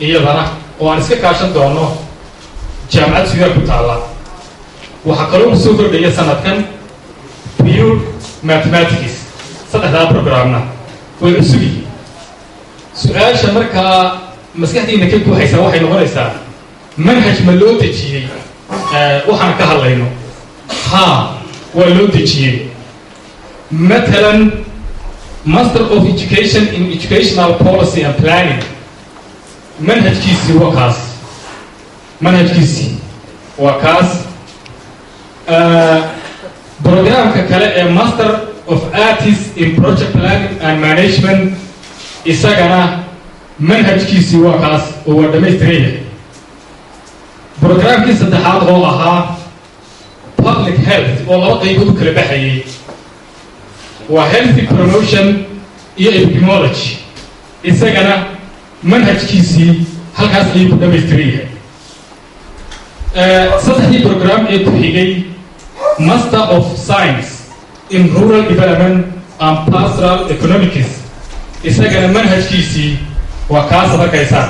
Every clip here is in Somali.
iyadana oo aan iska kaashan doono jaamacad suudaal ku taalla waxaa kaloo u soo kordhaya sanadkan pure mathematics saddexdaa programna way cusub yihiin su-aasha markaa maskaxdiina ka guuxaysaa waxay noqonaysaa manhaj ma loo dejiyey waxaan ka hadlayno ha waa loo dejiyey matalan master of education in educational policy and planning manhajkiisii waa kaas manhajkiisii waa kaas programka kale ee master of artist in project planning and management isagana manhajkiisii waa kaas oo waa dhammaystiraya programkii saddexaad oo ahaa public health oo laba qaybood u kala baxayay waa healthy promotion iyo epidemiology isagana manhajkiisii halkaas ayuu ku dhamaystiran yahay saddexdii program ee ku xigay master of science in rural development and pastoral economics isagana manhajkiisii waa kaasad arkaysaa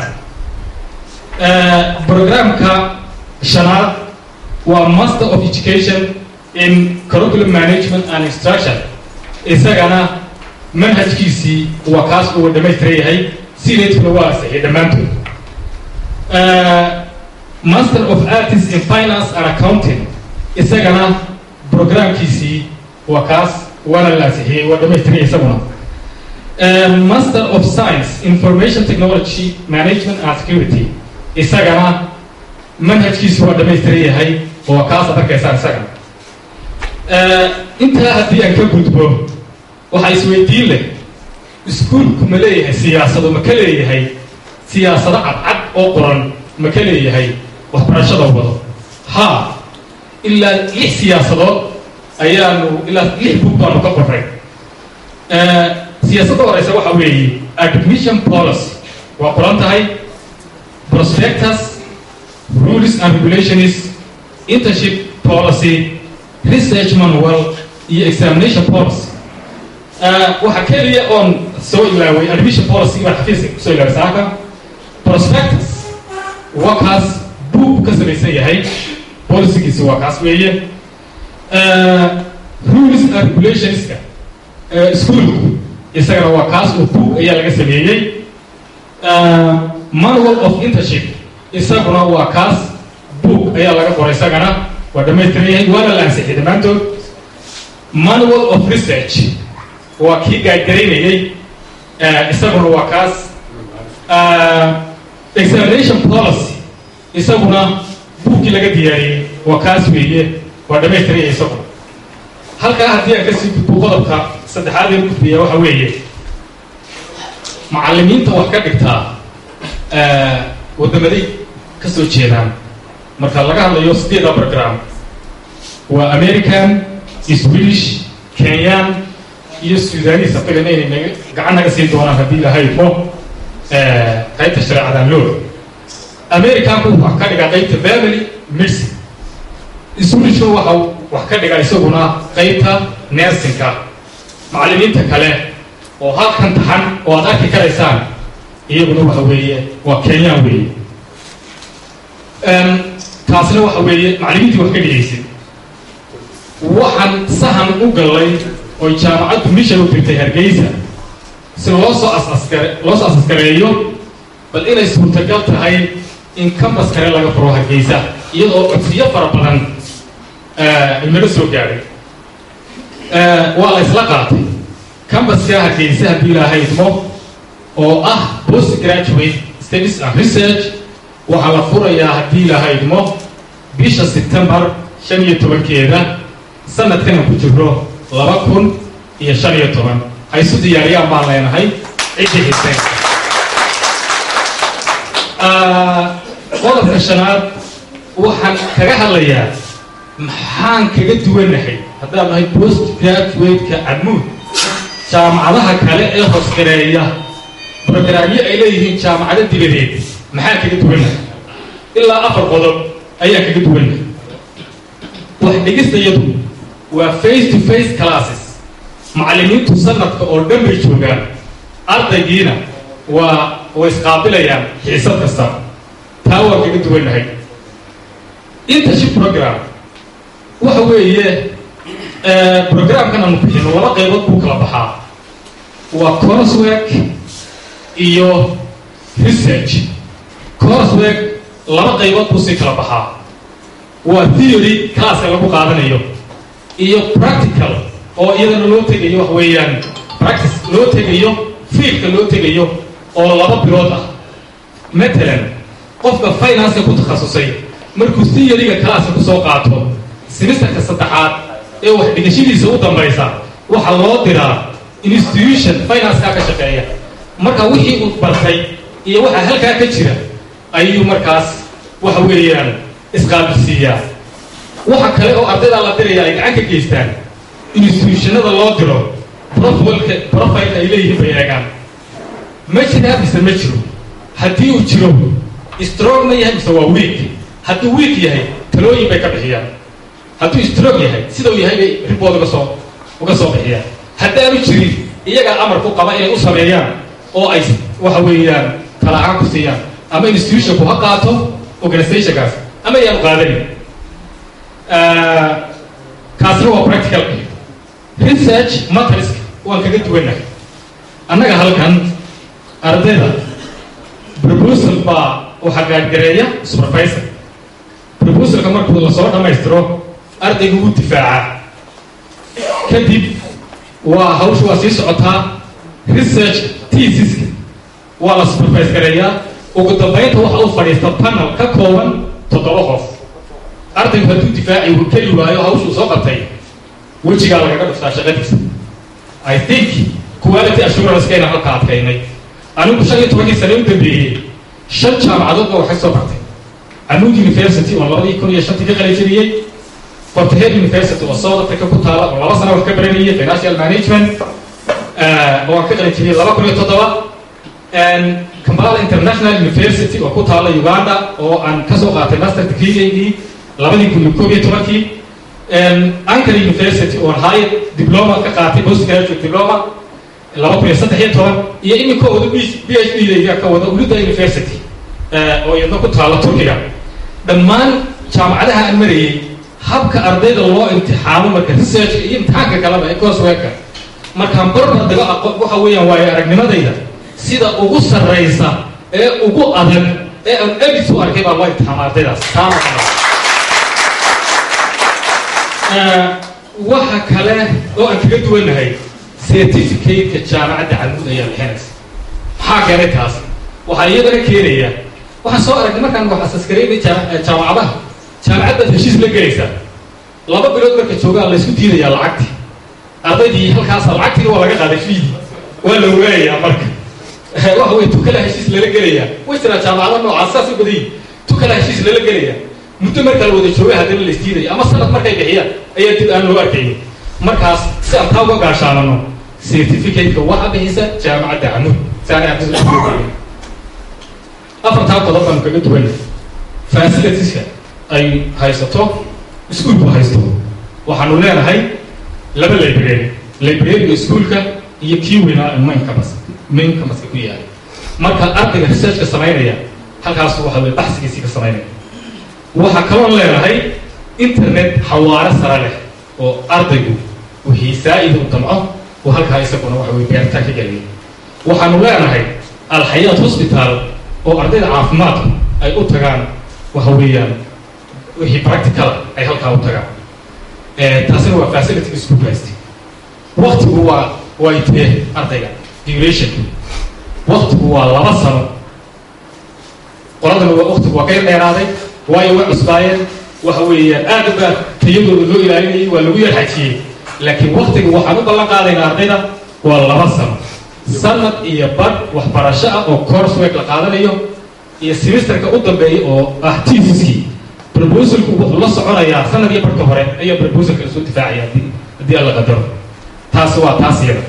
programka shanaad waa master of education in curriculum management and instruction isagana manhajkiisii waa kaas uu dhamaystiran yahay sideedkuna waa asaxay dhammaantood master of artist in finance and accounting isagana programkiisii waa kaas waana la ansixiyey waa dhamaystiraya isaguna master of science information technology management and security isagana manhajkiisi waa dhamaystiran yahay oo kaasad arkaysaan isagana intaa haddii aan ka gudbo waxaa isweydiin leh iskuolku ma leeyahay siyaasado ma ka leeyahay siyaasado cadcad oo qoran ma ka leeyahay waxbarashada wado ha ilaa lix siyaasadood ayaanu ilaa lix bug baanu ka qoray siyaasadda horeysa waxaa weeye admission policy waa qoran tahay prospectus rules and regulations internship policy research manual iyo examination policy waxaa keliya oon soo ilaaway admission policy baan xafiiska kusoo ilaaway saaka prospectus waa kaas buug ka samaysan yahay policygiisi waa kaas weeye rules and regulationska ischoolku isagana waa kaas oo buug ayaa laga sameeyey manual of internship isaguna waa kaas buug ayaa laga qoray isagana waa dhamaystiran yahay waana la ansixiyay dhammaantood manual of research waa kii gaadgaraynayey isaguna waa kaas examination policy isaguna buugkii laga diyaariyey waa kaas weeye waa dhamaystiraya isaguna halkaa haddii aan kasii gudbo qodobka saddexaad ee gudbiya waxa weeye macallimiinta wax ka dhigtaa wadamaday ka soo jeedaan marka laga hadlayo sideeda program waa american swedish kenyan iyo sudanis afigan inay naga gacan naga siin doonaan haddii lahaymo qaybta shareecadan loo americanku wax ka dhigaa qaybta family medicine swedishka waxa wax ka dhigaa isaguna qaybta nersinka macallimiinta kale oo halkan taxan oo aad arki karaysaan iyaguna waxa weeye waa kenyaan weeye taasina waxa weeye macallimiintii wax ka dhigaysay waxaan sahan u gallay oo jaamacaddu mishan u dirtay hargeysa si loo soo asaskare loo soo asaskareeyo bal inay suurtagal tahay in kambas kale laga furo hargeysa iyadoo codsiyo fara badan inaga soo gaadhay waa la isla qaatay cambaska hargeysa haddii ilaahay idmo oo ah post graduate studies and research waxaa la furayaa haddii ilaahay idmo bisha septembar shan iyo tobankeeda sanadkanan ku jirro laba kun iyo shan iyo toban ha isu diyaariyaan baan leenahay ciddii xiseen qodobka shanaad waxaan kaga hadlayaa maxaan kaga duwanahay haddaan nahay post graduate-ka camuud jaamacadaha kale ee hoosgareeya brograamyo ay leeyihiin jaamacado dibadeed maxaan kaga duwanahay ilaa afar qodob ayaan kaga duwanahay wax dhigistayadu waa face to face classes macallimiintu sanadka oo dhan bay joogaan ardaygiina waa way isqaabilayaan xiisad kasta taa waa kaga duwannahay internship program waxa weeye programkan aanu bixino laba qaybood buu kala baxaa waa coursework iyo research coursework laba qaybood buu sii kala baxaa waa theory classka lagu qaadanayo iyo practical oo iyadana loo tegayo wax weeyaan practice loo tegayo fiildka loo tegayo oo laba bilood ah matalan qofka financeka ku takhasusay markuu theoryga classka kusoo qaato semesterka saddexaad ee wax dhigashadiisa u dambaysa waxaa loo diraa institution financekaa ka shaqeeya marka wixii uu bartay iyo waxaa halkaa ka jira ayuu markaas waxa weeyaan isqaabilsiiyaa waxa kale oo ardaydaa la diraya ay gacan ka geystaan institutionada loo diro profilka profilka ay leeyihiin bay eegaan ma jiraa mise ma jiro haddii uu jiro strong ma yahay mise waa weak hadduu weak yahay talooyin bay ka bixiyaan hadduu strong yahay sida uu yahay bay ribood uga soo uga soo bixiyaan haddaanu jirin iyagaa amar ku qaba inay u sameeyaan oo ay waxa weeyaan talaahaan ku siiyaan ama institutionku ha qaato organizationkaas ama ayaanu qaadanin kaasna waa practical research materiska waan kaga duwannahay annaga halkan ardayda proposal baa waxaa gaadgareeya supervisor proposalka markuu lasoo dhammaystiro ardayga wuu difaacaa kadib waa hawsha waa sii socotaa research tesiska waa la supervise gareeyaa ugu dambaynta waxa u fadhiista panel ka kooban toddoba qof ardaygu hadduu difaaci keli waayo hawshuu soo qabtay wejigaa lagaga dhuftaa shaqadiisa i think quality assurancekeena halka adkaynay anigu shan iyo tobankii sane u dambeeyey shan jaamacadood baa waxay soo bartay anuud university oo labadii kun iyo shantii ka qalijiriyey portahead university oo south africa ku taala oo laba sana wax ka baranayay financial management oo aan ka qalijiriyey laba kun iyo toddoba kampala international university oo ku taala uganda oo aan kasoo qaatay master degreegaygii labadii kun iyo koob iyo tobankii ankara university oo high diploma ka qaatay post graduate diploma laba kun iyo saddex iyo toban iyo iminka wada b h d dayga ka wada ulida university oo iyadna ku taala turkiga dhammaan jaamacadaha aan marayey habka ardayda loo imtixaamo marka researchka iyo imtixaanka kaleba ee courseworka markaan barbar dago aqo waxa weeyaan waayo aragnimadayda sida ugu sarraysa ee ugu adag ee aan abis u arkay baa loo imtixaama ardaydaas taana waxa kale oo aan kaga duwannahay certificateka jaamacadda camuud ayaa bixinaysa maxaa keenay taas waxaa iyadana keenaya waxaan soo aragnay markaan wax asaskareynay jaamacadaha jaamacaddaad heshiis la gelaysaa laba bilood marka joogaa laysku diidayaa lacagtii ardaydii halkaasa lacagtiina waa laga qaaday fiidi waa la waayayaa marka waxa wey tukala heshiis lala gelayaa way jiraa jaamacado noocaas saas u badayi tukala heshiis lala gelayaa muddo markaa la wada jooga haddana la isdiidaya ama sanad markay bixiyaan ayaa dib aan loo arkaynin markaas si aan taa uga gaashaanano certificateka waxa bixisa jaamacadda camuud saana afartaa qodob baanu kaga duwanay facilitieska ay haysato iskuolku haysto waxaanu leenahay laba library libraryga iskuolka iyo kii weynaa main campus main campuska ku yaala marka ardayga researchka samaynaya halkaas waxa weye baxsigiisii ka samaynaya waxaa kaloon leenahay internet xawaare sare leh oo ardaygu wixii saa-ida u damco oo halkaa isaguna waxa weye beertaan ka geliyay waxaanu leenahay alxayaat hospital oo ardayda caafimaadku ay u tagaan waxa weeyaan wixii practicala ay halkaa u tagaan taasina waa facility iskuolka haysta waktigu waa way tee ardayga duration waktigu waa laba sano qoladana waktigu waa ka yar dheeraaday waayo way cusbaayeen waxa weeyaan aad baa tayadooda loo ilaalinayay waa lagu yar xajiyey laakiin waktiga waxaan u ballan qaadaynaa ardayda waa laba sano sanad iyo badh waxbarasho ah oo coursework la qaadanayo iyo semesterka u dambeeya oo ah tesiskii proposalku wuxuu la soconayaa sanad iyo barhka hore ayaa proposalka lasoo difaacaya haddii haddii alla qadaro taas waa taas iyada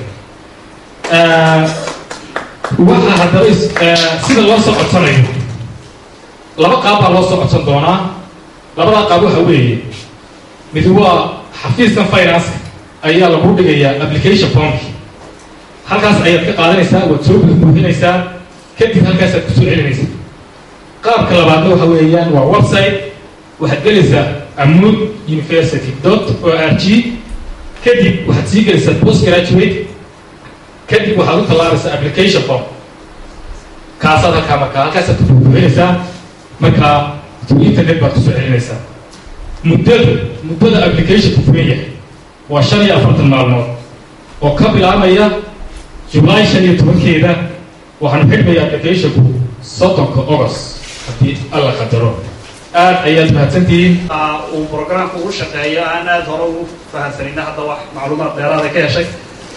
waxa haddaba sida loo soo codsanayo laba qaab baa loo soo codsan doonaa labadaa qaab waxa weeye mid waa xafiiskan finance ayaa lagu dhigayaa application formki halkaas ayaad ka qaadanaysaa waad soo buuxinaysaa kadib halkaasaad kusoo celinaysa qaabka labaadna waxa weeyaan waa website waxaad gelaysaa amuud university dot o r g kadib waxaad sii gelaysaa post graduate kadib waxaad u tallaabaysaa application form kaasaad halkaa markaa halkaasaad ku buuxinaysaa markaa internet baad kusoo celinaysaa muddadu muddada applicationku fugan yahay waa shan iyo afartan maalmood oo ka bilaabaya julaay shan iyo tobankeeda waxaanu xidhmaya applicationku soddonka august haddii alla qadaro aad ayaad mahadsantihiin uu programka ugu shaqeeyo aan aada hore ugu fahamsanayna hadda wax macluumaad dheeraada ka heshay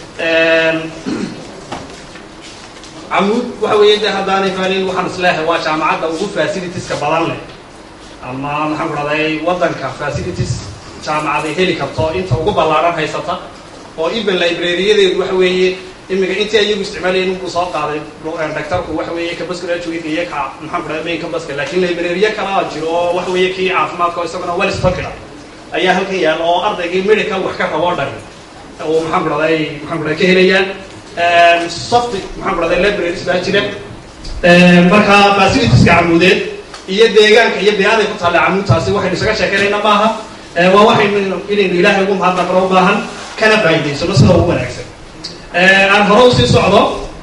camuud waxa weeye de haddaanay faanin waxaan isleehay waa jaamacadda ugu facilitieska badan leh ama maxaan ku dhahday waddanka facilities jaamacaday heli karto inta ugu ballaaran haysata oo even librariyadeedu waxa weeye imika intii ayagu isticmaalayeen inbuu soo qaaday doctorku waxa weeye campus graduate iyo ka maxaan ku dhahday main campuska laakiin librariya kalaa jiro oo waxa weeye kii caafimaadka oo isaguna well stocked ayaa halkan yaal oo ardaygii medical wax ka rabo dhan oo maxaan ku dhahday maxaan ku dhahday ka helayaan soft maxaan ku dhahday libraries baa jira marka facilitieska camuudeed iyo deegaanka iyo beeaday ku taalla camuudtaasi waxaynu isaga sheekeynayna maaha waa waxaynu inaynu ilaahay ugu mahadnaqno u baahan kana faa'idaysano sida ugu wanaagsan aan hore usii socdo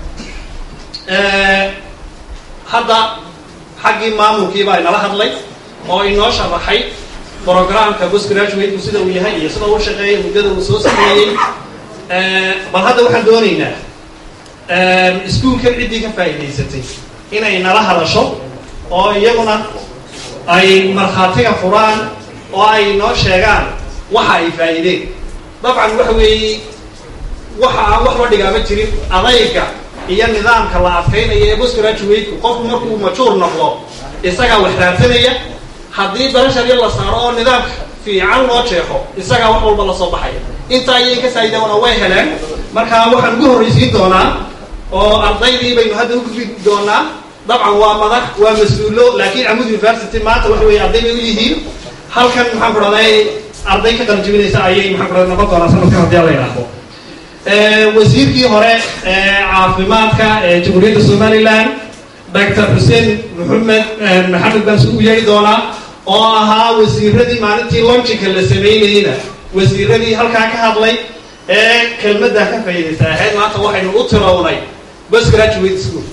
hadda xaggii maamulkii baa inala hadlay oo inoo sharaxay programka post graduate sida uu yahay iyo sida uu shaqeeyay muddada uu soo sameeyey bal hadda waxaan doonaynaa iskuolkan ciddii ka faa'idaysatay inay nala hadasho oo iyaguna ay markhaatiga furaan oo ay noo sheegaan waxa ay faa'iideen dabcan waxa weeye waxa aan waxba dhigaama jirin adayga iyo nidaamka la adkaynaya ee post graduate-ku qofku markuu majuur noqdo isagaa wax raadsanaya haddii barashar la saaro oo nidaamka fiican loo jeexo isagaa wax walba lasoo baxaya intaa ayay ka saa'idaana way heleen marka waxaan ugu horraysiin doonaa oo ardaydii baynu hadda u gudbi doonaa dabcan waa madax waa mas-uulo laakiin camud university maanta waxa weeye arday bay u yihiin halkan maxaan ku dhahday arday ka qaljibinaysa ayay maxaan ku dhahday noqon doonaa sanadkan haddii alla yidhaahdo wasiirkii hore caafimaadka ee jamhuuriyadda somaliland doctor xuseen maxamed maxamed baan su u yeeri doonaa oo ahaa wasiiradii maalintii lonjinka la sameynayeyna wasiiradii halkaa ka hadlay ee kelmaddaa ka faa'iidaysa ahayd maanta waxaynu u tirownay bus graduate school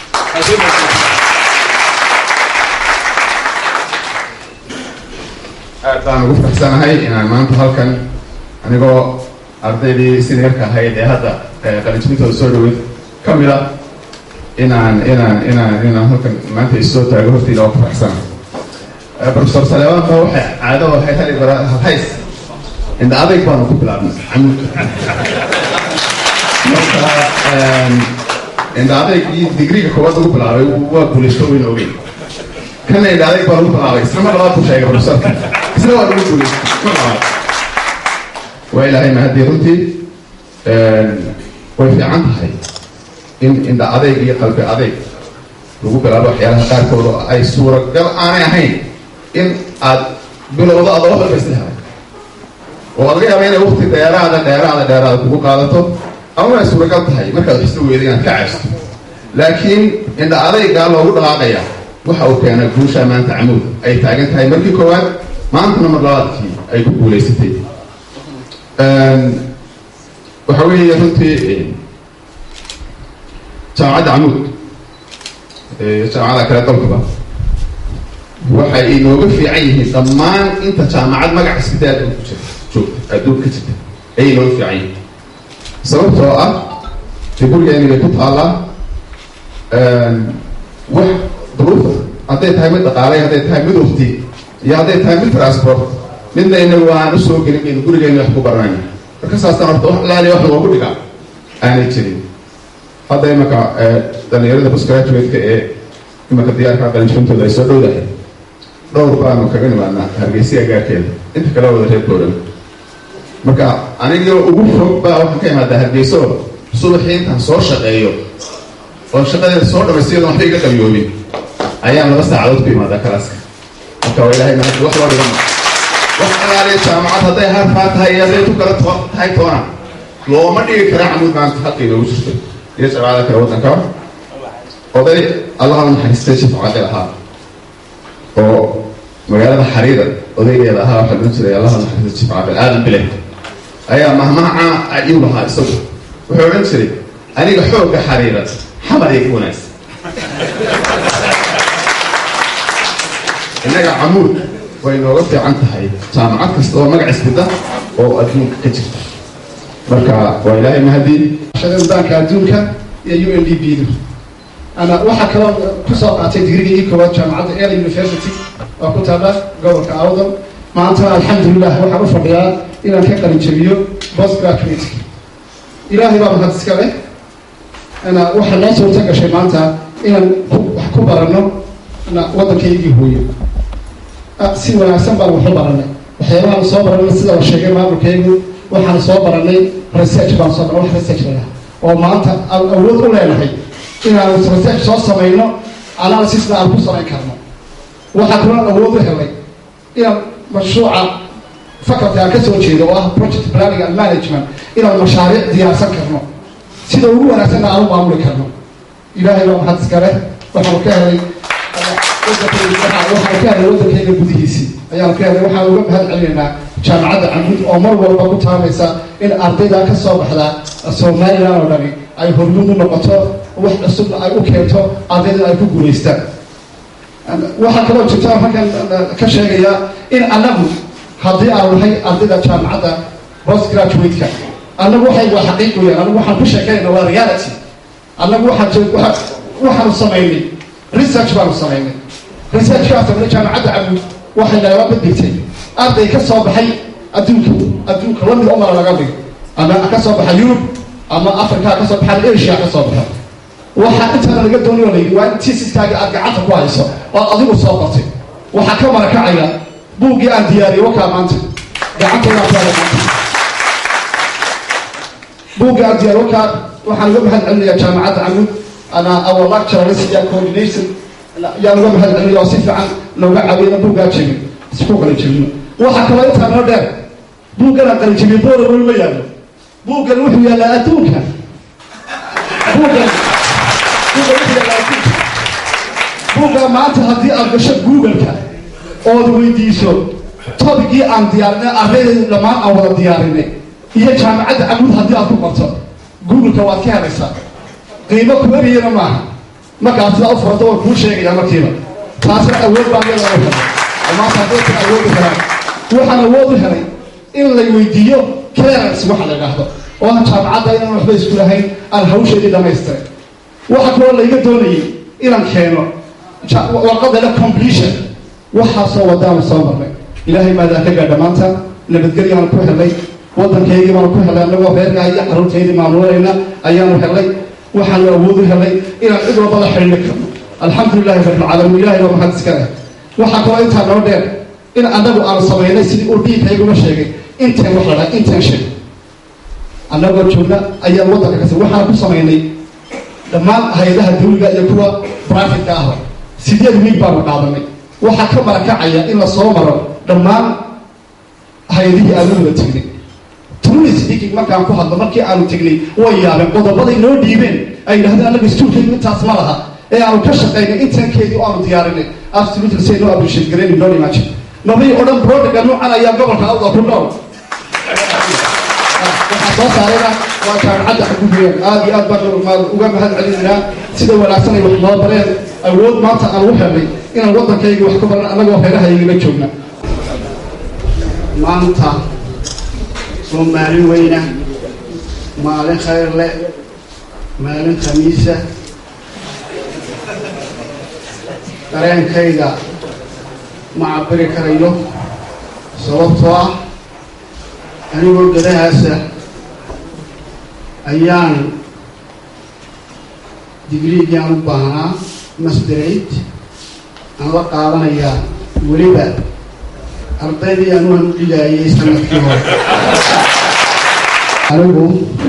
aad baan ugu faraxsanahay inaan maanta halkan anigoo ardaydii seniorka ahayd ee hadda qalinjibintooda soo dhaweyd ka mid a inaan inaan inaan inaan halkan maanta isoo taago hortayda oo ku faraxsanahay professor saleeban ba waxay caado waxay tali bara hays inda adayg baanu ku bilaabnay camuudka marka inda adaygii digriga koowaad lagu bilaabay waa guulaysto weyn ogeyn kana inda adayg baa lagu bilaabay isla mar labaad buu sheegay professorka isna waa lagu guulaystay mar labaad waa ilaahay mahadii runtii way fiican tahay in indha adayg iyo qalbi adayg lagu bilaabo waxyaalaha qaarkood oo ay suuragal aanay ahayn in aad bilowdo adoo wax walba isla helay oo laga yaaba inay waqti dheeraada dheeraada dheeraada kugu qaadato ama ay suuragal tahay markaad wax isla weyda inaad ka caysto laakiin indha adaygaa loogu dhaqaaqaya waxa uu keenay guusha maanta camuud ay taagan tahay markii koowaad maantana mar labaadkii ay ku guulaysatay waxa weeye runtii jaamacadda camuud jaamacada kale dalkaba waxay inooga fiican yihiin dhammaan inta jaamacad magac iskida adduunka ku jirta joogta adduunka ka jirta ayay inooga fiican yihiin sababtoo ah dee gurigeeni bay ku taallaa wax duruufa hadday tahay mid dhaqaalay hadday tahay mid wafti iyo hadday tahay mid transport midna inagu aan usoo gelin baynu gurigeeni wax ku baranayna marka saasaan horta wax laaliya wax loogu dhigaa aanay jirin hadda imanka dhalinyarada postgraduate-ka ee imanka diyaarka qalinjibintooda ay soo dhowdahay dhowr baanu kaga nimaadnaa hargeysiga gaarkeeda inta kale wada reer booran marka anigio ugu fog baa waxaan ka imaadaa hargeyso subaxii intaan soo shaqeeyo oo shaqadeeda soo dhamaystiyadan waxba iga qabiyoobin ayaan laba saacadood ku imaadaa kalaaska marka waa ilahay mahad wax loo dhigan wax alaaliya jaamacad hadday harfaa tahay iyo hadday ku kala to tahay toona looma dhigi karaa camuud maanta halka inoogu jirto iyo jaamacada kale waddanka oday allaha naxariistay shif caqil ahaa oo magaalada xariira odaygeeda ahaa waxaa odhan jiray allaha naxariistay shif caqil aadan bile ayaa mahmaha ayuu lahaa isagu wuxuu odhan jiray aniga xoogga xariira xamar ay ku wanaagsan innaga camuud way nooga fiican tahay jaamacad kasta oo magac isbida oo adduunka ka jirta marka waa ilaahay mahadii shaqadaanka adduunka iyo u n d b du ana waxaa kaloo kusoo qaatay digriga ii koowaad jaamacadda ela university oo ku taala gobolka awdal maantana alxamdulilah waxaan u fadhiyaa inaan ka qalin jabiyo post graduate ilaahay baa mahad iska leh ana waxaa noo suurta gashay maanta inaan wax ku barano na waddankaygii hooyo si wanaagsan baan wax u baranay waxyaabahaan soo baranay sida la sheegay maamulkaygu waxaan soo baranay research baan soo baranay wax research layaha oo maanta aan awood u leenahay inaan research soo samayno analysisna aan ku samayn karno waxaa kaloo awood u helay inaan mashruuca faculty aan ka soo jeedo oo ah project planning and management inaan mashaariic diyaarsan karno sida ugu wanaagsanna aan u maamuli karno ilaahay baa mahad iska leh waxaanu ka helay waxaanu ka helay waddankayga gudihiisii ayaanu ka helay waxaan uga mahad celinaynaa jaamacadda camud oo mar walba ku taamaysa in ardayda ka soo baxda somalilan oo dhani ay hormuud u noqoto wax cusubna ay u keento ardayda ay ku guulaystaan waxaa kaloo jirta halkan ka sheegayaa in annagu haddii aan nahay ardayda jaamacadda post graduate-ka annagu waxay waa xaqiiq weyaan annagu waxaan ku sheekaynayna waa reality annagu waxaan waxaanu samaynay research baanu samaynay researchkaas sameynay jaamacadda camud waxay nagala baddigtay arday ka soo baxay adduunka adduunka lamid umala laga dhigo ama ka soo baxa yurub ama africa ka soo baxa asia ka soo baxa waxaa intaana laga doonayo layidhi waa in tisiskaaga aad gacanta ku hayso oo adigu soo qortay waxaa ka marakacaya buuggii aan diyaariyey wakaa maanta gacantaydaa ku haya maanta buuggii aan diyaariy wakaa waxaan uga mahad celinayaa jaamacadda camud ana our lecturers iyo coordination yaan uga mahad celinaya oo si fiican looga caawiyana buuggaa jebin isku qala jebino waxaa kaloo intaa noo dheer buuggan aan qala jebiye boola weli ma yaallo buuggan wuxuu yaallaa adduunka buuggan buugga maanta haddii aad gasho google-ka ood weydiiso tobigii aan diyaarinay ardayda dhammaan aan wada diyaarinay iyo jaamacadda camud haddii aad ku qorto google-ka waad ka helaysaa qiimo kuwariyana maaha markaad sidaa u furato waa kuu sheegayaa markiiba taasna awood baan leedahay helay maanta haddaysan awood u helaan waxaan awood u helay in la weydiiyo clearance waxa la idhaahdo oo ah jaamacadda inaan waxba isku lahayn aan hawsheedii dhamaystiray waxa kaloo layga doonayay inaan keeno warqada le completion waxaasoo wadaanu soo marnay ilaahay maadaa ka gaadha maanta nabadgelyaanu ku helay waddankaygii baanu ku helay annagoo reerkaa iyo carruurtaydii maamulanayna ayaanu helay waxaanu awood u helay inaan cid walba la xidhiidhi karno alxamdulilahi rabbilcaalamiin ilahay baa mahad iska leh waxaa kaloo intaa noo dheer in annagu aanu samaynay sidii uu dhiigkayguma sheegay intan wax la dhaha intention annagoo joogna ayaan waddanka kasi waxaan ku samaynay dhammaan hay-adaha dawliga iyo kuwa brifatka ahba sideed wiig baanu qaadanay waxaa ka marakacaya in la soo maro dhammaan hay-adihii aanu wada tegnay truly speaking markaan ku hadlo markii aanu tegnay way yaabeen qodobaday noo dhiibeen ay yidhahdeen annaga istuulkaygu intaas ma laha ee aanu ka shaqaynay intankeedii oo aanu diyaarinay absolutely say no appreciate garayni no imagine nabii oo dhan brodaga noocan ayaa gobolka awda ku nool waxaa soo saarayna waa jaamacadda xaguugeyan aada iyo aad baan uga mahad celinaynaa sida wanaagsan ay wax noo bareen awood maanta aan u helnay inaan waddankayga wax ku baran annagoo reerahaygala joogna maanta waa maalin weyna maalin khayr leh maalin khamiisa dareenkayga ma cabiri karayo sababtoo ah anigoo gadahaasa ayaan digriigii aan u baahnaa masderate aan la qaadanayaa weliba ardaydii aan u handhigaayay sanadkii hore anigu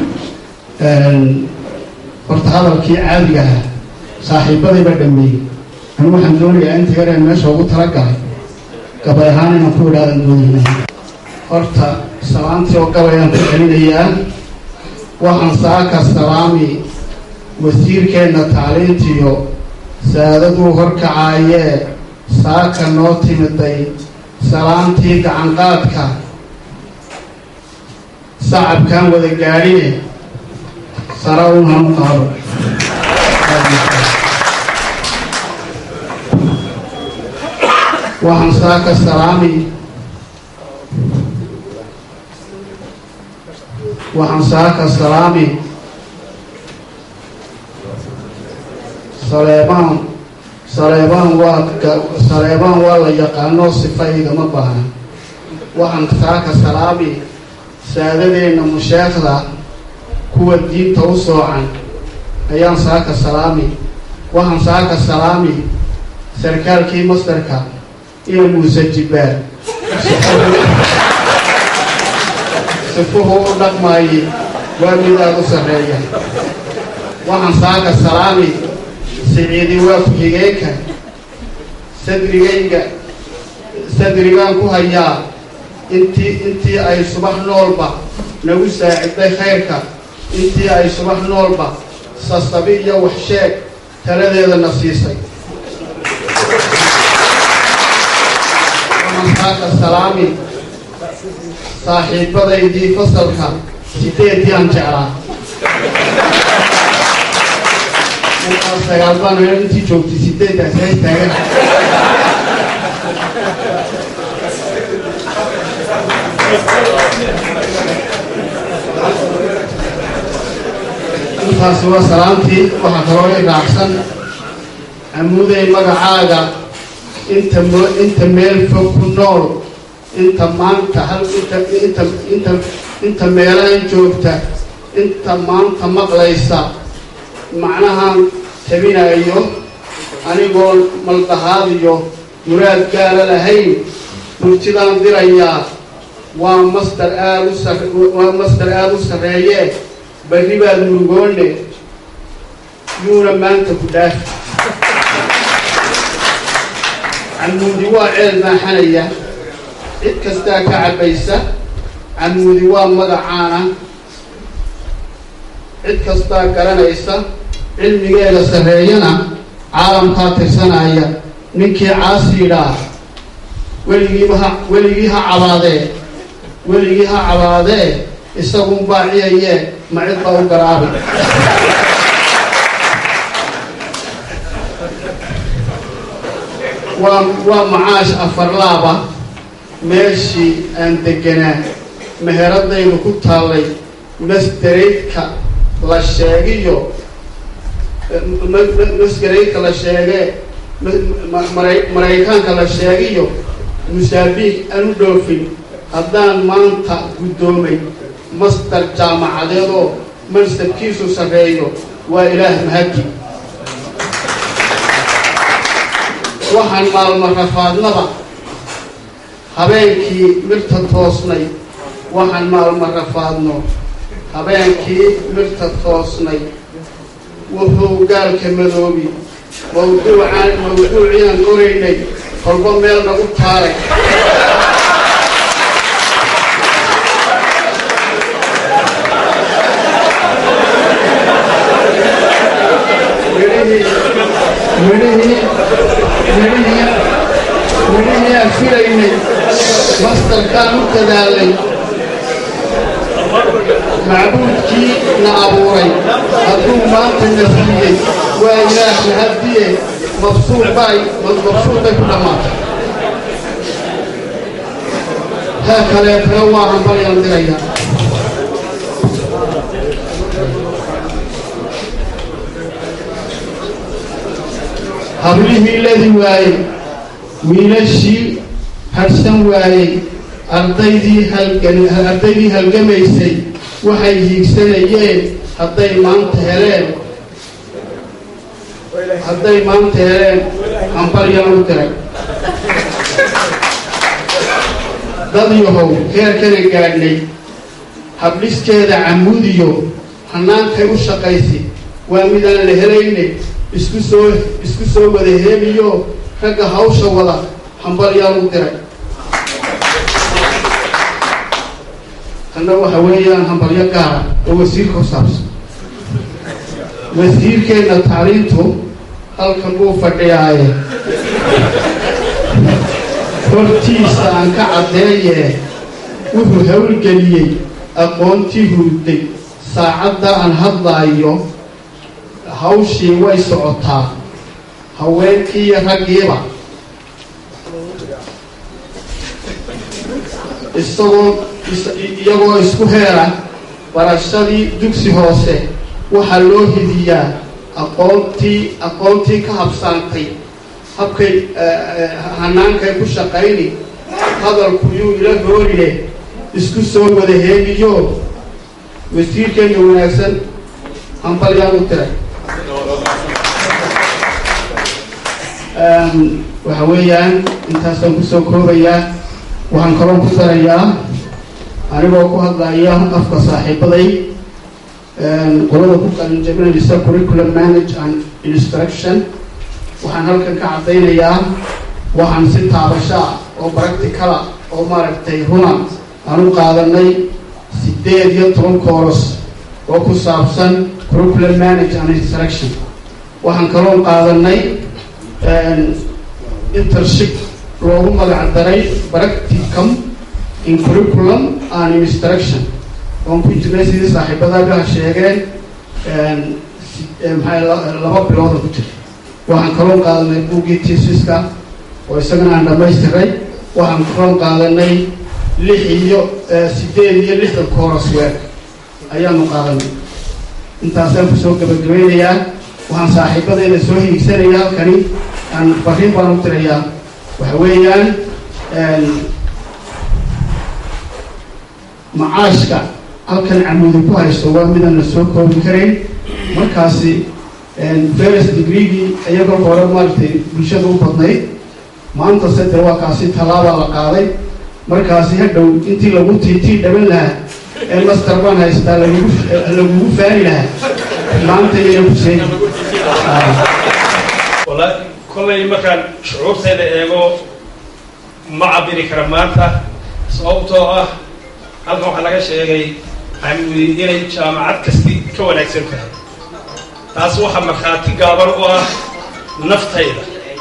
horta hadalkii caadiga ah saaxiibadayba dhameeyey anigu waxaan doonayaa inta yareen meesha ugu talagalay gabay ahaan inaan ku idhaadan doonayna horta salaantii oo gabayaan ku celinayaa waxaan saaka salaami wasiirkeenna tacliintiyo saadaduu horkacaayee saaka noo timiday salaantii gacanqaadka sacabkaan wada gaadhine sara un hanu qaado waxaan saaka salaami waxaan saaka salaami saleebaan saleebaan waa saleebaan waa la yaqaano sifa igama baahna waxaan saaka salaami saadadeenna musheekhda kuwa diinta u soocan ayaan saaka salaami waxaan saaka salaami sarkaalkii mastarka iyo muuse jibbaar sifuhu u dhaqmaayey waa mid aada u sarreeya waxaan saaka salaami siciidi waa ku-xigeenka sadrigayga sadrigaan ku hayaa intii intii ay subax noolba nagu saaciday khayrka intii ay subax noolba sasabi iyo waxsheeg taladeedana siisay waxaan saaka salaami saaxiibadaydii fasalka sideedii aan jeclaa markaa sagaal baan intii joogtay sideedaas hay taagan intaasi waa salaantii waxaa kaloo i raacsan amuuday magacaaga inta mo inta meel fog ku nool inta maanta hal inta inta inta inta meelahan joogta inta maanta maqlaysa macnahaan tabinayo anigoo maldahaad iyo muraad gaala lahayn murtidaan dirayaa waa mastar aada u sar waa mastar aada u sarreeye berri baad murugoone yuuna maanta ku dhaafi camuudi waa ceel maaxanaya cid kastaa ka cabbaysa camuudi waa magacaana cid kastaa garanaysa cilmigeeda sarreeyana caalamkaa tirsanaya ninkii caasiidhaa weligiiba ha weligii ha cabaadee weligii ha cabaadee isagun baaciyayee ma cid baa u garaabay waa waa macaash afarlaaba meeshii aan deganaa meheradaydu ku taallay masdaraydka la sheegiyo masgaraydka la sheegee maraykaanka la sheegiyo musaabiik aan u dhoofin haddaan maanta guddoomay mastar jaamacadeedoo mansabkiisu sarreeyo waa ilaah mahadi waxaan maalmo rafaadnaba habeenkii mirta toosnay waxaan maalmo rafaadno habeenkii mirta toosnay wuxuu gaalka madoobi mawduucaan mawduuciiaan qoraynay kolba meel nagu taaray midhihii midhihii midhihii midhihii aan filaynay mastarkaan u dadaalay macbuudkii na abuuray hadduu maanta na siiyey waa ilaah mahadiye mabsuuc bay mabsuuc bay ku dhammaatay taa kaleetana waa hambalyaan dirayaa hablihii ladi waayey wiilashii hadhsan waayey ardaydii halgan ardaydii halgamaysay waxay hiigsanayeen hadday maanta heleen hadday maanta heleen hambalyaan u diray dad yahow heerkana gaadhnay habdhiskeeda camuudiyo hannaankay u shaqaysi waa midaan la helaynay isku soo isku soo wada heeliyo ragga hawsha wada hambalyaan u diray tanna waxa weeyaan hambalyo gaara oo wasiirka ku saabsan wasiirkeenna tacliintu halkan buu fadhiyaaye hortiisa aan ka caddeeye wuxuu howlgeliyey aqoontii hurday saacadda aan hadlaayo hawshii way socotaa haweenkii iyo raggiiba isagoo iyagoo isku heera barashadii dugsi hoose waxaa loo hidiyaa aqoontii aqoontii ka habsaantay habkay hanaankay ku shaqayni hadalku yuu ila hoorine isku soo wada heegiyo wasiirkeena wanaagsan hambalyaan u tiray waxa weeyaan intaasaan kusoo koobayaa waxaan kaloo ku darayaa anigoo ku hadlaya afka saaxiibaday qolada ku qalinjabinaysa curriculum manage and instruction waxaan halkan ka caddaynayaa waxaan si taabasho ah oo practicala oo maaragtay runa aan u qaadanay sideed iyo toban kooros oo ku saabsan curriculum manage and instruction waxaan kaloo qaadanay intership loogu magac daray practicum in curriculum and instruction oon ku jirnay sidii saaxiibadaagaha sheegeen maxay laba bilooda ku jira waxaan kaloo qaadanay buuggii tisiska oo isagana aan dhamaystiray waxaan kaloo qaadanay lix iyo sideed iyo lixdan kooros weer ayaanu qaadanay intaasaan kusoo gabagabeynayaa waxaan saaxiibadeyda soo hiigsanaya halkani aan fariin baan u tirayaa waxa weeyaan macaashka halkan camuudi ku haysto waa midaan la soo koobi karayn markaasi ferus degreegii iyagoo hore maaragtay bulshada u badnayd maanta se dee waa kaasi tallaabaa la qaaday markaasi hadhow intii lagu tiitii dhaban lahaa ee master baan haystaa lagugu lagugu faani lahaa maanta iyana ku sheegi wallaahi kollay markaan shucuurtayda eego ma cabiri kara maanta sababtoo ah halkan waxaa laga sheegay camudi inay jaamacad kasti ka wanaagsan tahay taas waxaa markhaati gaaban u ah naftayda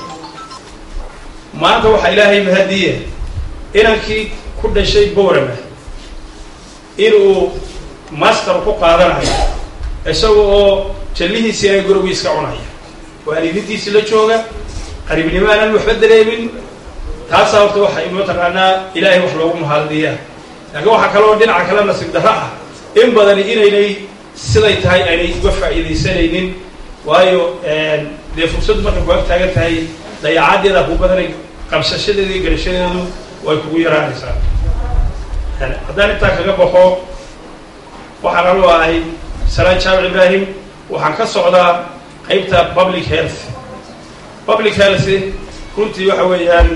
maanta waxaa ilaahay mahadiye inankii ku dhashay boorama inuu master ku qaadanayo isaga oo jallihiisii ay gurigiiska cunaya waalidiintiisi la jooga qariibnimo aanan waxba dareemin taasaa horta waxa mataqaanaa ilaahay wax loogu mahaddiyaa laakiin waxaa kaloo dhinaca kale nasiib darro ah in badani inaynay siday tahay aynay uga faa'iidaysanaynin waayo dee fursaddu markay ku ag taagan tahay dayacadeeda ku badanay qabsashadeeda iyo garashadeedu way kugu yaraanaysaa haddaan intaa kaga baxo waxaan anu ahay salaan jaamic ibraahim waxaan ka socdaa qaybta public health public health runtii waxa weeyaan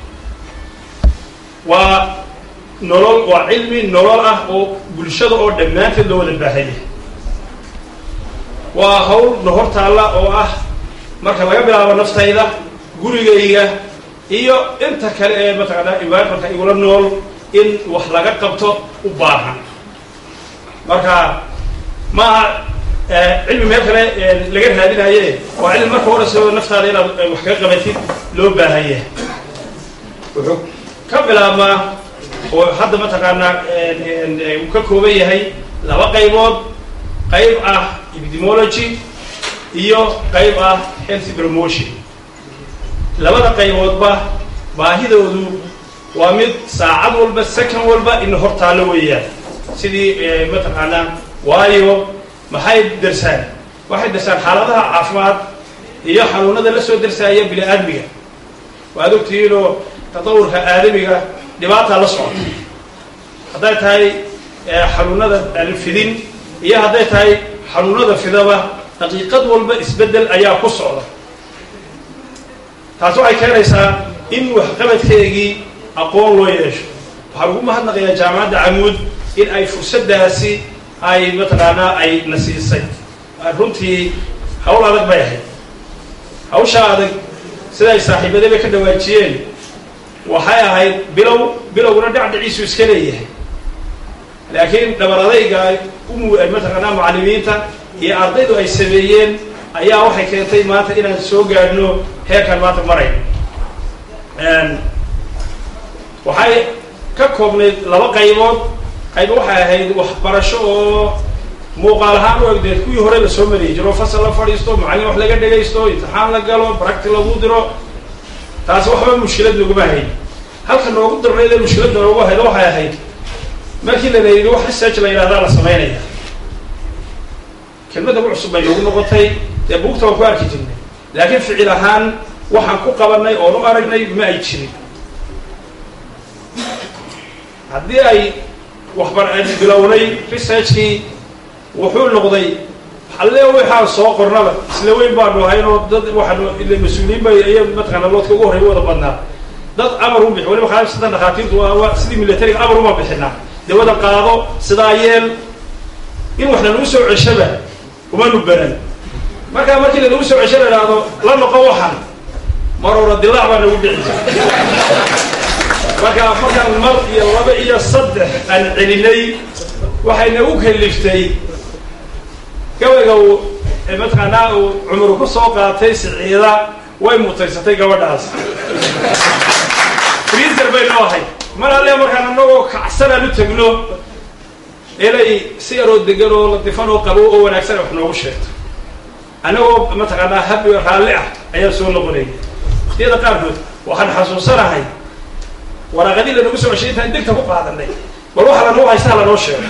waa nolol waa cilmi nolol ah oo bulshada oo dhammaanteed loo wada baahanya waa hawl nahor taalla oo ah marka laga bilaabo naftayda gurigayga iyo inta kale ee mataqaanaa environmentka igula nool in wax laga qabto u baahan marka maaha cilmi meel kale laga raadinaye waa cilmi marka hore soo naftaada inaad wax kaga qabatid loo baahan yahay wuxuu ka bilaabmaa oo hadda mataqaanaa uu ka kooban yahay laba qaybood qayb ah epidemology iyo qayb ah health promotion labada qayboodba baahidoodu waa mid saacad walba second walba in hor taallo weeyaan sidii mataqaanaa waayo maxay darsaan waxay darsaan xaaladaha caafimaad iyo xanuunada la soo darsaaya bini aadmiga waad ogtihiinoo tatawurka aadamiga dhibaataa la socota hadday tahay xanuunada aan fidin iyo hadday tahay xanuunada fidaba daqiiqad walba isbeddel ayaa ku socda taas waxay keenaysaa in waxqabadkeegii aqoon loo yeesho waxaan ugu mahadnaqayaa jaamacadda camuud in ay fursaddaasi ay mataqaanaa ay na siisay runtii hawl adag bay ahayd hawshaa adag siday saaxiibadaba ka dhawaajiyeen waxay ahayd bilow bilowguna dhacdhiciisu iska leeyahay laakiin dhabar adayga umu mataqaanaa mucallimiinta iyo ardaydu ay sameeyeen ayaa waxay keentay maanta inaan soo gaadhno heerkan maanta marayn waxay ka koobnayd laba qaybood qayba waxay ahayd waxbarasho oo muuqaal ahaan u egdeed kuwii hore lasoo mariyay jiro fasal la fadhiisto macallin wax laga dhegaysto imtixaan la galo baracti lagu diro taasi waxba mushkilad laguma hayn halka noogu darnayd ee mushkiladda noogu hayd waxay ahayd markii la layidhi wax research la yidhahdaa la samaynaya kelmadda u cusub bay noogu noqotay dee buugta waan ku arki jirnay laakiin ficil ahaan waxaan ku qabanay oon u aragnay ma ay jirin haddii ay waxbar bilownay researchkii wuxuu noqday alle waxaan soo qornaba isla weyn baanu ahaynoo dad waxaanu ila mas-uuliyiin bay iya mataqaana loodka ugu horreya wada badnaa dad amar u bixi waliba khaasatan dhakhaatiirtu waa waa sidii militariga amar uma bixinaa dawada qaado sidaa yeel in wax lanagu soo ceshaba umanu baran markaa markii lanagu soo cesho la idhaahdo la noqo waxan marora dilaac baa nagu dhici jira markaa markaan mar iyo laba iyo saddex aan celinay waxay nagu kaliftay gabayga uu mataqaanaa uu cumru ku soo qaatay siciida way mutaysatay gabadhaas freezer bay noo ahayd mar alle markaan anagoo kacsanaan u tegno inay si yaroo degan oo ladifan oo qabo oo wanaagsan wax noogu sheegto annagoo mataqaanaa habi raalli ah ayaan soo noqonayay waktiyada qaarkood waxaan xasuusanahay waraaqadii lanagu soo ceshay intaan degta ku qaadanay bal waxa lanoo haystaa lanoo sheego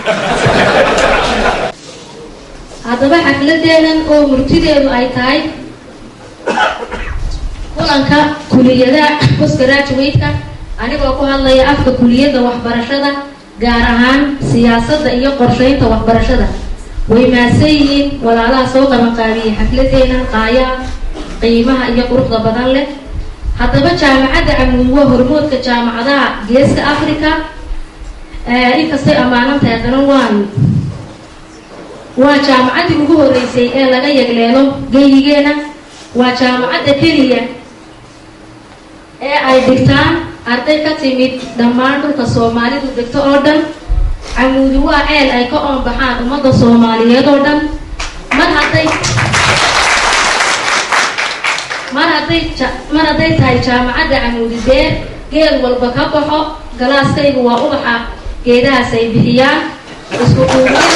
haddaba xafladeedan oo murtideedu ay tahay kulanka kuliyada postgraduate-ka anigoo ku hadlaya afka kuliyadda waxbarashada gaar ahaan siyaasadda iyo qorsheynta waxbarashada way maadsan yihiin walaalaha soo qabanqaabiyey xafladeenan qaayaa qiimaha iyo quruxda badan leh haddaba jaamacadda camuud waa hormoodka jaamacadaha geeska africa inkastay ammaanan tahay haddana waan waa jaamacaddii ugu horreysay ee laga yagleelo geyigeena waa jaamacadda keliya ee ay dhigtaan arday ka timid dhammaan dhulka soomaalidu degto oo dhan camuudi waa ceel ay ka oonbaxaan ummadda soomaaliyeed oo dhan mar hadday mar hadday mar hadday tahay jaamacadda camuudi beer geel walba ka baxo galaaskaygu waa ubaxa geedahaas ay bixiyaan isku duubnida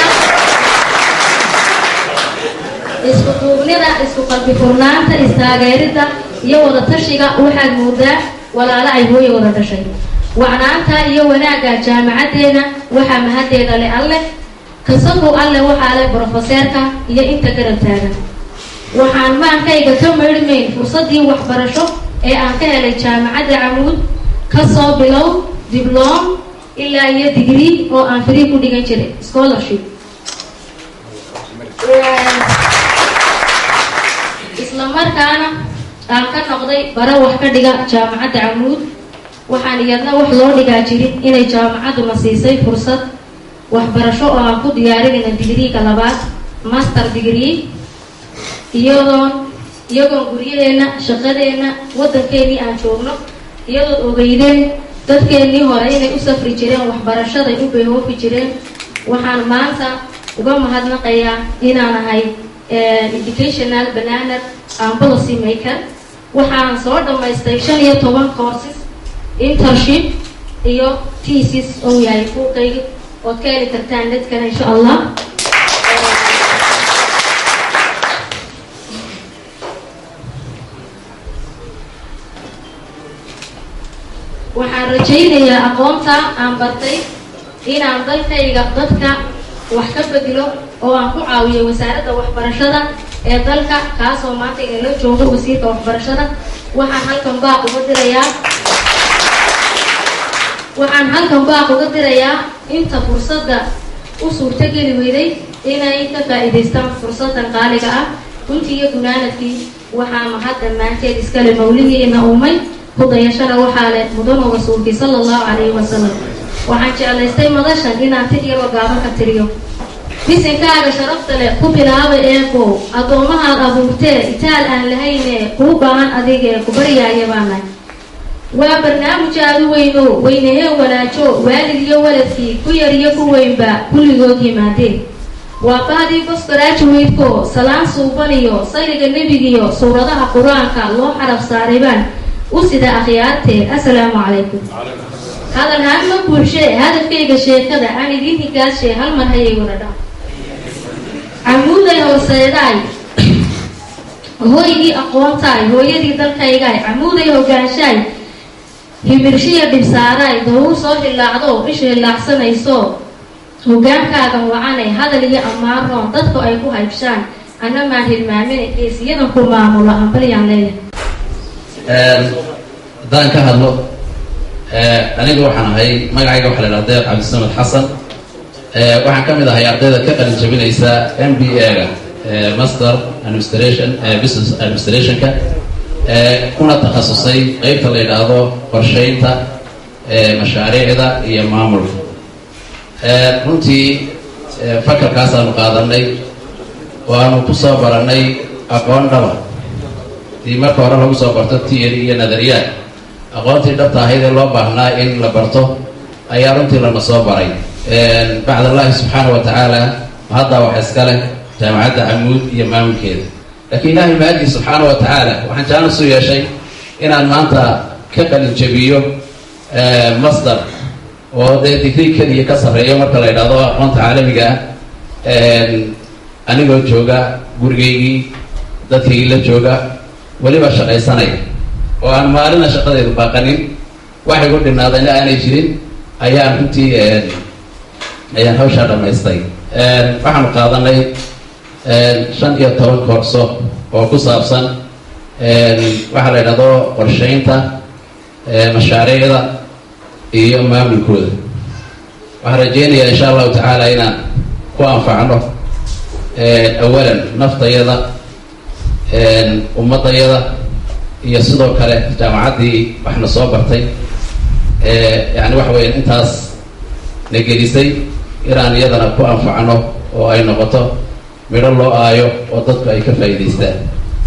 isku duubnida isku qalbi furnaanta istaageeridda iyo wada tashiga waxaad moodaa walaalo ay hooya wada dhashay wacnaanta iyo wanaagga jaamacaddeena waxaa mahaddeeda le alleh kasagow alleh waxaa leh brofeseerka iyo inta garab taagan waxaan maankayga ka maydhmayn fursaddii waxbarasho ee aan ka helay jaamacadda camuud kasoo bilow dibloom ilaa iyo digrii oo aan free ku dhigan jiray scholarship isla markaana aan ka noqday bara wax ka dhiga jaamacadda camuud waxaan iyadna wax loo dhigaa jirin inay jaamacadduna siisay fursad waxbarasho oo aan ku diyaarinayna digriiga labaad master degree iyadoon iyagoon guryaheenna shaqadeenna waddankeenii aan joogno iyadood ogeydeen dadkeennii hore inay u safri jireen waxbarashaday u beehoofi jireen waxaan maanta uga mahadnaqayaa inaan ahay educational bananer and policy maker waxaan soo dhammaystay shan iyo toban courses internship iyo tesis oo yahay kuuqayga ood ka heli kartaan dadkana insha allah waxaan rajaynayaa aqoonta aan bartay inaan dalkayga dadka wax ka bedelo oo aan ku caawiyo wasaaradda waxbarashada ee dalka kaasoo maanta inala joogo wasiirka waxbarashada waxaan halkan baaq uga dirayaa waxaan halkan baaq uga dirayaa inta fursadda u suurtogeli weyday inay ka faa'iidaystaan fursadan qaaliga ah runtii iyo gunaanadkii waxaa mahad dhammaanteed iskale mawligiina uumay ku dayashana waxaa leh mudanu rasuulkii sala allahu calayhi wasalam waxaan jeclaystay madashan inaan tir yaroo gaaban ka tiriyo bisinkaaga sharafta leh ku bilaaba eebow addoomahaad abuurtee itaal aan lahayne kuu baahan adigee ku baryaaya baanahay waa barnaamij aada u weyno weynahee wanaajo waalid iyo waladkii ku yar iyo ku weynba kulligood yimaadeen waa bahdii bosgarajuwaydko salaan suuban iyo sayliga nebigiiyo suuradaha qur-aanka loo xaraf saaray baan u sida akhyaartee assalaamu calaykum hadal haadma bulshe hadafkayga sheekada aan idiin higaashe hal mar hayay wada dha camuuday hooseedaay hooygii aqoontaay hooyadii dalkaygaay camuuday hogaanshaay himirshiya dhibsaaraay doogu soo hilaacdo isha hilaacsanayso hogaankaagan wacanay hadal iyo ammaanroon dadku ay ku haybshaan anna maan hilmaamina geesiyadan ku maamulo ambalyaan leeyahay haddaan ka hadlo aniga waxaan ahay magacayga waxa la idhaha deeq cabdisamed xasan waxaan ka mid ahay ardayda ka qalin jabinaysa m b a-ga master administration business administrationka kuna takhasusay qeybta la yidhaahdo qorsheynta mashaariicda iyo maamulka runtii fakarkaasaanu qaadanay waanu ku soo baranay aqoon dhaba dii marka hore lagu soo barto tiyari iyo nadariyaad aqoontii dhabta ahayd ee loo baahnaa in la barto ayaa runtii lana soo baray bacd allahi subxaana wa tacaala haddaa wax iska leh jaamacadda camuud iyo maamulkeeda laakiin ilaahay maagii subxaana wa tacaala waxaan jaanis u yeeshay inaan maanta ka qalin jabiyo master oo dee digrii keliya ka sarreeyo marka la yidhahdo aqoonta caalamiga ah anigoo jooga gurigaygii dadkaygii la jooga weliba shaqaysanaya oo aan maalina shaqadeedu baaqanin wax igu dhinaadayna aanay jirin ayaan runtii ayaan hawshaa dhamaystay waxaanu qaadanay shan iyo toban koorso oo ku saabsan waxaa la yidhahdo qorsheynta mashaariicda iyo maamulkooda waxaan rajeynayaa insha allahu tacaala inaan ku anfacno awalan naftayada ummadayada iyo sidoo kale jaamacaddii waxna soo bartay yani waxa weya intaas na gelisay inaan iyadana ku anfacno oo ay noqoto midho loo aayo oo dadku ay ka faa'iidaystaan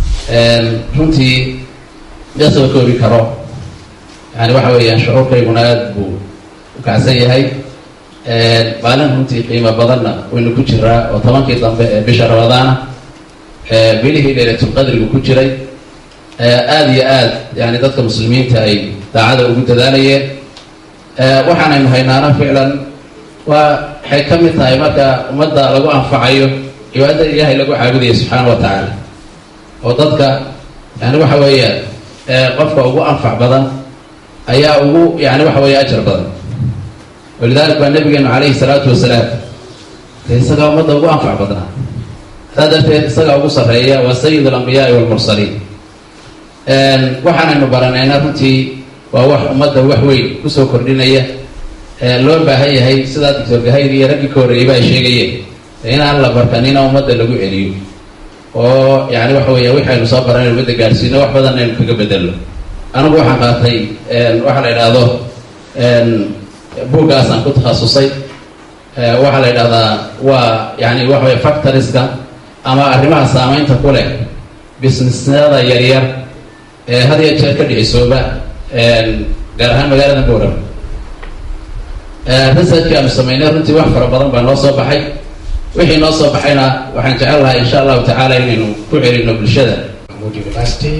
runtii ma soo koobi karo yani waxa weeyaan shucuurkayguna aada buu u kacsan yahay maalin runtii qiimo badanna waynu ku jiraa oo tobankii dambe ee bisha ramadaana bilihii leylatulqadrigu ku jiray aada iyo aad yani dadka muslimiinta ay daacada ugu dadaalayeen waxaanaynu haynaana ficlan waa waxay ka mid tahay marka ummadda lagu anfacayo cibaadada ilaahay lagu caabudaya subxaana wa tacaala oo dadka yani waxa weeyaan qofka ugu anfac badan ayaa ugu yani waxa weeye ajar badan walidalik baa nabigeenu calayhi salaatu wasalaam de isagaa ummadda ugu anfac badnaa saa darteed isagaa ugu sarreeya waa sayid alambiyaai walmursaliin waxaanaynu baranayna runtii waa wax ummadda wax weyn kusoo kordhinaya loo baahan yahay sidaa doctor gahayr iyo raggii ka horreeyeyba ay sheegayeen inaan la barkanina ummadda lagu celiyo oo yani waxa weya waxaynu soo baranaynu ummadda gaadhsiino wax badan aynu kaga bedelno anigu waxaan qaatay waxaa la idhaahdo buuggaasaan ku takhasusay waxaa la yidhahdaa waa yani waxa wey factoriska ama arrimaha saameynta ku leh businessyada yaryar ee had iyo jeer ka dhicisooba gaar ahaan magaalada bowram researchki aanu sameynay runtii wax fara badan baa noo soo baxay wixii noo soo baxayna waxaan jecel lahay insha allahu tacaala inaynu ku celino bulshada Mahmoud University,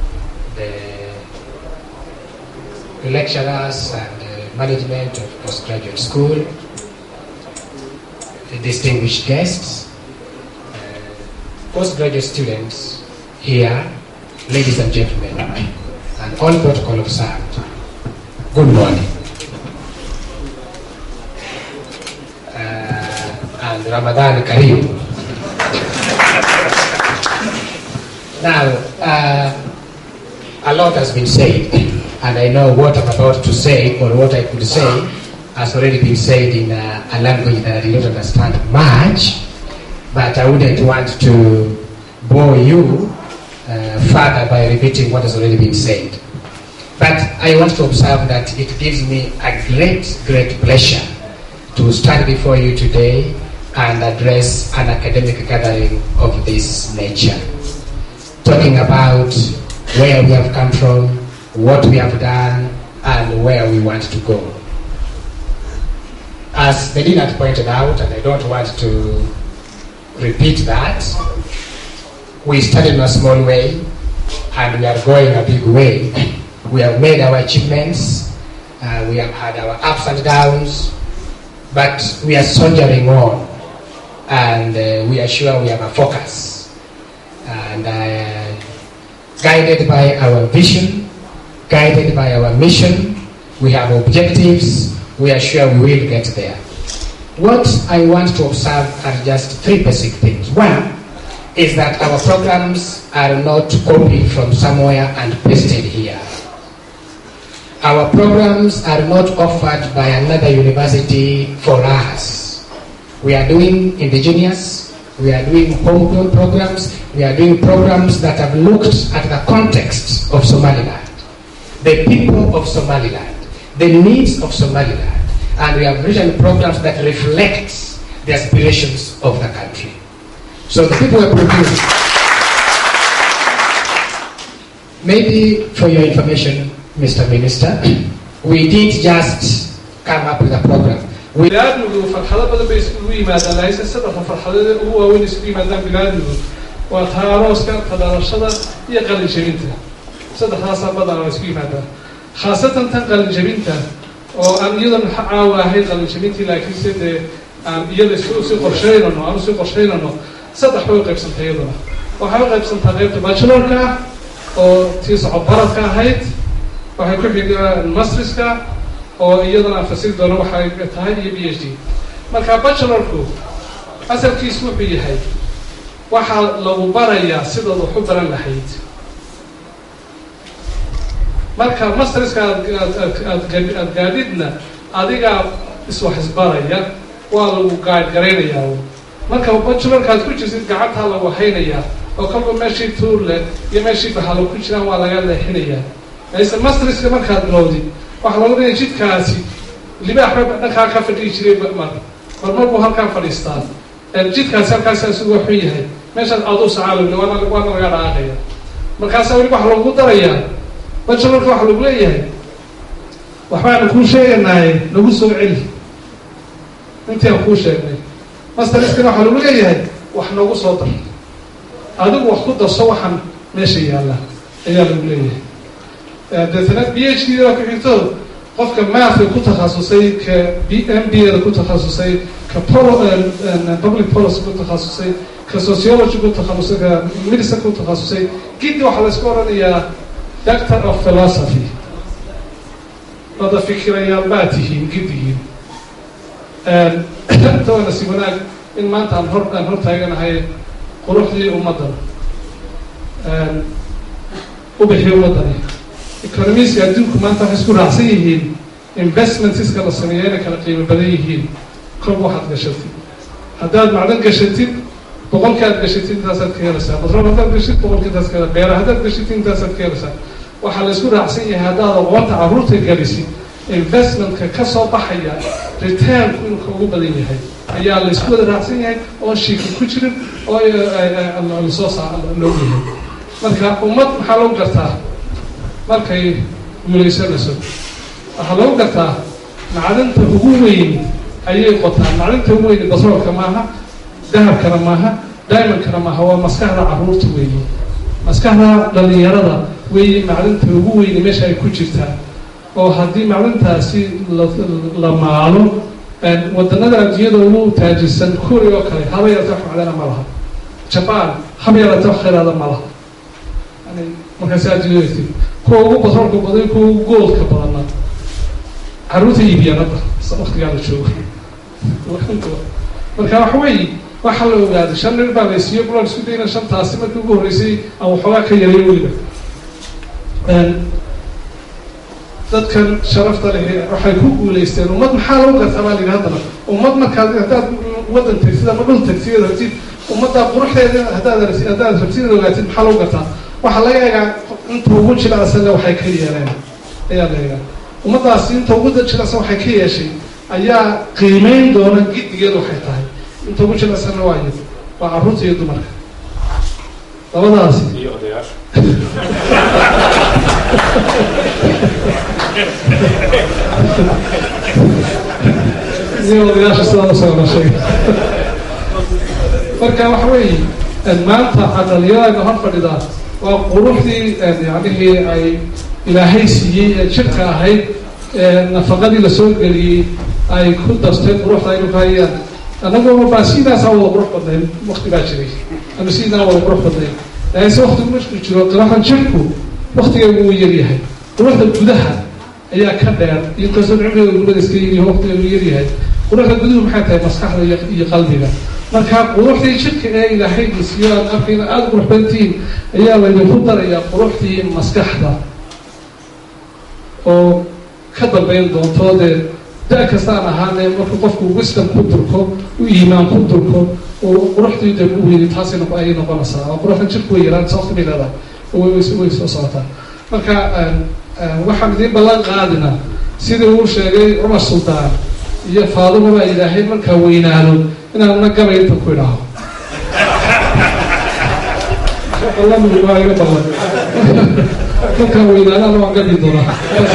the lecturers and the management of postgraduate school, the distinguished guests, uh, postgraduate students here, ladies and gentlemen, and all protocol observed. Good morning. Uh, and Ramadan Kareem. Now, uh, a lot has been said, and I know what I'm about to say, or what I could say, has already been said in a, a language that I do not understand much, but I wouldn't want to bore you uh, further by repeating what has already been said. But I want to observe that it gives me a great, great pleasure to stand before you today and address an academic gathering of this nature. Talking about where we have come from, what we have done, and where we want to go. As the dean had pointed out, and I don't want to repeat that. We started in a small way and we are going a big way. We have made our achievements, uh, we have had our ups and downs, but we are soldiering on and uh, we are sure we have a focus. And uh, guided by our vision, guided by our mission, we have objectives, we are sure we will get there. What I want to observe are just three basic things. One is that our programs are not copied from somewhere and pasted here. Our programs are not offered by another university for us. We are doing indigenous, we are doing homegrown programs, we are doing programs that have looked at the context of Somaliland, the people of Somaliland, the needs of Somaliland, and we have written programs that reflect the aspirations of the country. So the people are producing. Maybe for your information, Mr. Minister, we did just come up with a program. We bilaadmigu farxado badan bay isugu yimaadaan lahayse saddexda farxadood ee ugu waaweyn isugu yimaadaan bilaadmigu waa taarooska tadalashada iyo qalin jebinta saddexdaasaa badan waa isugu yimaadaan khaasatan tan qalin jebinta oo aan iyadan caawa ahayn qalin jebintii laakiinse dee aan iyada isii qorsheynano aan usii qorsheynano saddex bay u qaybsantay iyaduna waxay u qaybsantaa qaybta bachelorka oo tii socodbaradka ahayd waxay ku xigaan mastriska oo iyadana aan fasiri doono waxay tahay iyo b h d marka bachelorku asalkiisu wuxuu yahay waxaa lagu barayaa sidaad wax u baran lahayd marka masterska aad gaadhidna adigaa iswax isbaraya waa lagu gaadgaraynayaa marka bachelorka aad ku jirtid gacantaa lagu haynayaa oo kolba meeshii tuur leh iyo meeshii bahalo ku jiraan waa laga leexinayaa layse masterska markaad bilowdid waxaa laga dhigaya jidkaasi libaax ba dhankaa ka fadhihi jiray mar mar mar buu halkaan fadhiistaa jidkaasi halkaasi asigu waxuu yahay meeshaad aduu sacaalowle waana waana laga dhaaqaya markaasa weli waxa lagu darayaa bachelorka waxa lagu leeyahay waxbaanu kuu sheeganaaye nagu soo celi intii aan kuu sheegnay masterskana waxaa lagu leeyahay wax nagu soo dar adigu wax ku darso waxaan meesha yaalla ayaa lagu leeyahay deetana b h d da ku xigto qofka mathka ku takhasusay ka b m b da ku takhasusay ka polo public policy ku takhasusay ka sociology ku takhasusay ka medicine ku takhasusay giddi waxaa la isku odhanayaa doctor of philosophy wada fikirayaal baa tihiin giddigiin tawana si wanaag in maanta aan hor aan hor taaganahay quruxdii ummaddan u bixiyo ummaddani economiska adduunku maanta waxay isku raacsan yihiin investmentska la sameeya inay kala qiimo badan yihiin kolba waxaad gashatid haddaad macdan gashatid boqolki aad gashatid intaasaad ka helaysaa batrool haddaad gashid boqolki intaas ka beera haddaad gashid intaasaad ka helaysaa waxaa la isku raacsan yahay haddaad aqoonta carruurta gelisid investmentka ka soo baxaya returnku inuu ka ugu badan yahay ayaa la isku wada raacsan yahay oo shiika ku jirin oo lasoo saa loo yahay marka ummad maxaa lagu gartaa markay guulaysanayso waxaa lagu gartaa macdanta ugu weyn ayay qotaan macdanta ugu weyn batroolka maaha dahabkana maaha diamondkana maaha waa maskaxda carruurta weeye maskaxda dhalinyarada weeye macdanta ugu weyni meesha ay ku jirtaa oo haddii macdantaasi la maalo wadanada adduunyada ugu taajirsan kuuri oo kale haba yarata wax macdana ma laha jaban haba yarata wax khayraada ma laha yani markaasi adduunyada kuwa ugu batroolka badan kuwa ugu goolka badana carruurta iibiyaan hadda waktigaa la joogo marka waxa weeye waxaa la ogaaday shan nin baa la siiyo bulan isku dayna shantaasi markii ugu horreysay aan waxoogaa ka yarayo weliba dadkan sharafta leh waxay ku guulaysteen ummad maxaa lagu gartaa baa layidhi haddana ummad markaad haddaad waddan tagtid ama dhul tagtid rabtid ummaddaa quruxdeeda haddaad rabtid haddaad rabtid inaad ogaatid maxaa lagu gartaa waxaa laga eegaa inta ugu jilacsana waxay ka yeeleen ayaa la eegaa ummaddaasi inta ugu jilicsan waxay ka yeeshay ayaa qiimeyn doona giddigeed waxay tahay inta ugu jilicsanna waayo waa carruurta iyo dumarka labadaasi iyo odayaasha iyo odayaasha sidaa usoo dhashay marka waxa weeye maanta dhalinyarada hor fadhidaa waa quruxdii yacnihii ay ilaahay siiyey ee jirka ahayd nafaqadii lasoo geliyey ay ku darteen quruxda aynu ka hayaan annagoo baa sidaasaa wada qurux badnayn wakti baa jiray ama sidaa wada qurux badnayn laakiinse waktigu marku jiro qiraxan jirku waktigeegu wuu yaryahay quruxda gudaha ayaa ka dheer inkastoo cimriga gurada iska yiri waktigeegu yaryahay quruxda guduhu maxay tahay maskaxda iyo qalbiga marka quruxdii jirka ee ilaahay isiyo aad arkayna aada qurux badantihiin ayaa laydinku darayaa quruxdii maskaxda oo ka dambeyn doonto dee da- kasta aan ahaane markuu qofku wisdom ku durko u iimaan ku durko oo quruxdii de u weyni taasi noqo ayay noqonaysaa oo quruxda jirku way yaraan sababta bay leedahay way soo socotaa marka waxaan idiin ballan qaadina sidii uu sheegay cumar suldaan iyo faaduma baa ilaahay markaa weynaado inaan na gabay inta ku idhaaho waa iga ballan markaa weynaadana waan gabi doonaa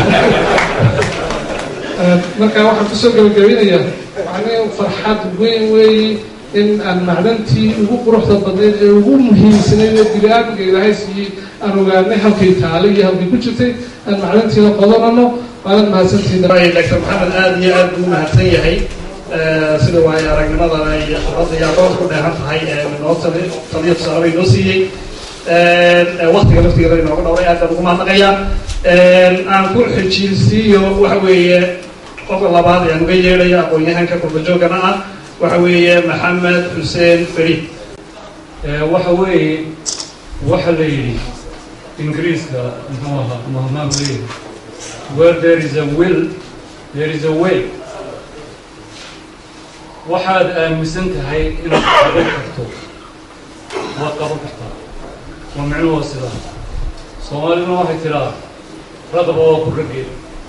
marka waxaan kusoo gabagabinayaa waxaan farxad weyn weeye in aan macdantii ugu quruxda badnayd ee ugu muhiimsanayd ee bini-aadamka ilaahay siiyey aan ogaanay halkay taale iyo halkay ku jirtay aan macdantiina qodanano waanad mahadsantihiin dr maxamed aada iyo aad buu mahadsan yahay sida waayo aragnimadana iyo khibradda iyo aqoonta ku dheehan tahay noo tali taliyo tusaale bay noo siiyey waktiga laftigeeda inooga dhowray aad baan ugu mahadnaqayaa aan ku xijinsiiyo waxa weeye qofka labaad ayaan uga yeedhaya aqoon-yahanka qurbajoogana ah waxa weeye maxamed xuseen feri waxa weeye waxa la yidhi ingiriiska muxuu ahaa mahmaam leeyahay where there is a will there is a way waxaad aaminsan tahay inaad qaban karto waad qaban kartaa waa micnuhu waa sidaa soomaaliduna waxay tidhaa ragaba waa ku raggeed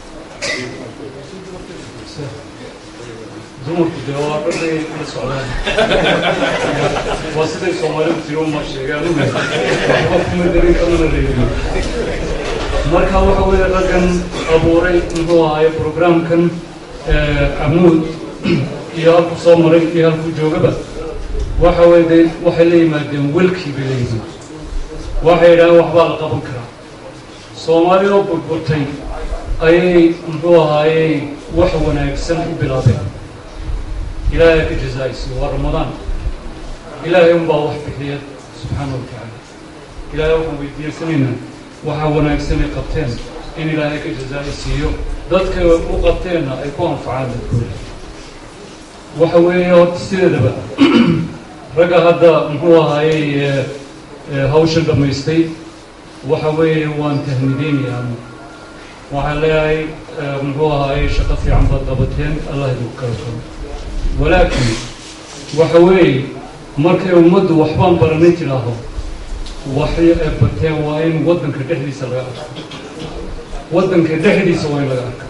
dumarku dee waa dhagay la socdaan waa siday soomaalidu tiri uma sheegaan waxba kuma darin kamana reebin marka waxa weeye raggan abuuray muxuu ahaaye programkan camuud iyo halku soo maray iyo halku joogaba waxa weye de waxay la yimaadeen welkii bay la yimaadeen waxay yidhahdeen waxbaa la qaban karaa soomaalidoo burburtay ayay muxuu ahaayey wax wanaagsan u bilaabeen ilaahay ka jazaa-isiyo waa ramadaan ilaahay unbaa wax bixiya subxaana wa tacaala ilaahay waxaan weydiiysanaynaa waxaa wanaagsanay qabteen in ilaahay ka jazaa-isiiyo dadkay u qabteenna ay ku anfacaan dadkooda waxa weeye horta sideedaba ragga hadda muxuu ahaayey hawshan dhammaystay waxa weeye waan tahmideynayaa waxaan leeyahay muxuu ahaayey shaqo fiican baad qabateen allah idinku kala koro walaakin waxa weeye markay ummaddu waxbaan baranay tidhaaho waxay ay bateen waa in waddanka dhexdiisa laga arko waddanka dhexdiisa waa in laga arka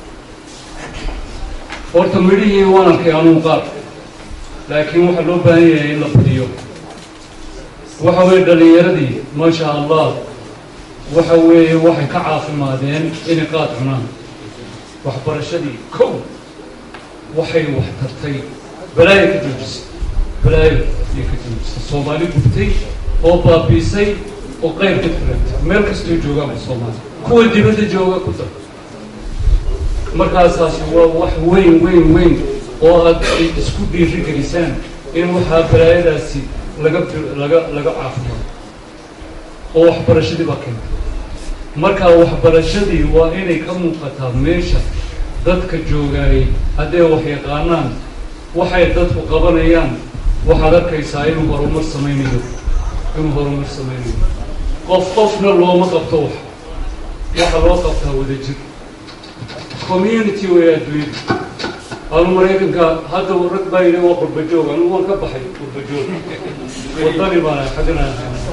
horta midhihii waan arkay anuun qaar laakiin waxaa loo baahan yahay in la badiyo waxa weeye dhallinyaradii maasha allah waxa weeye waxay ka caafimaadeen inay qaad cunaan waxbarashadii kow waxay wax tartay balaayo ka joojisay balaayo ayay ka joojisay soomaali gubtay oo baabiisay oo qayr ka tarantay meel kastoo joogaanba soomaali kuwa dibadda jooga ku dar markaasaas waa wax weyn weyn weyn oo aad isku dhiiri gelisaan in waxaa balaayadaasi laga laga laga caafimaado oo waxbarashadii baa keentay marka waxbarashadii waa inay ka muuqataa meesha dadka joogaayay hadday wax yaqaanaan waxay dadku qabanayaan waxaad arkaysaa inuu horumar samaynayo inuu horumar samaynayo qof qofna looma qabto wax waxa loo qabtaa wadajir community way adduunyada anu maraykanka hadda rag baa yidhi waa qurbajoog anigu waan ka baxay qurbajoog wadani baana xadinaa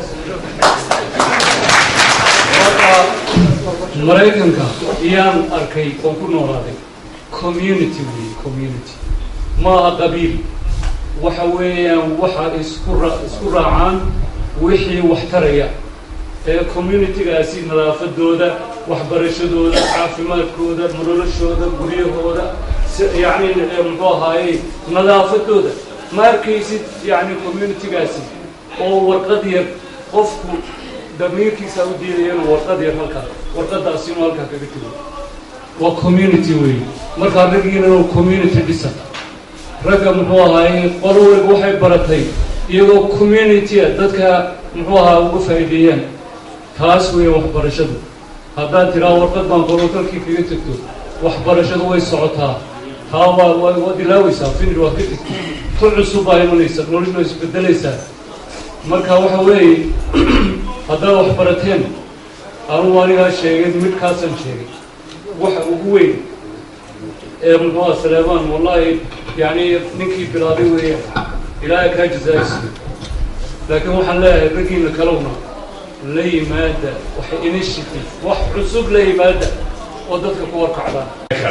marka maraykanka iyaan arkay oon ku noolaaday community wey community maaha qabiil waxa weeyaan waxa isku ra isku raacaan wixii wax taraya ee communitigaasi nadaafadooda waxbarashadooda caafimaadkooda noloshooda guryahooda yacni muxuu ahaaye nadaafadooda ma arkaysid yacni communitygaasi oo warqad yar qofku damiirkiisa u diidaya inuu warqad yar halkaa warqadaasi inuu halkaa kaga tego waa community wey markaa raggiina inuu community dhisa ragga muxuu ahaay qolo waliba waxay baratay iyagoo communitya dadka muxuu ahaa uga faa'iideeyaan taas weeye waxbarashadu haddaad tiraa warqad baan qoro dalkii kaga tegto waxbarashadu way socotaa taa waa waa waad ilaaweysaa finir waad ka tegto ku cusub baa imanaysa noloshu way isbedelaysaa marka waxa weeye haddaad wax barateen anugu anigaa sheegay midkaasaan sheegay waxa ugu weyn ee muxuuha saleemaan wallahi yani ninkii bilaabay weeya ilaahay kaa jazaaysiyo laakiin waxaan leeyahay raggiina kalowna la yimaada wax initiative wax cusub la yimaada oo dadka ku warkacdaan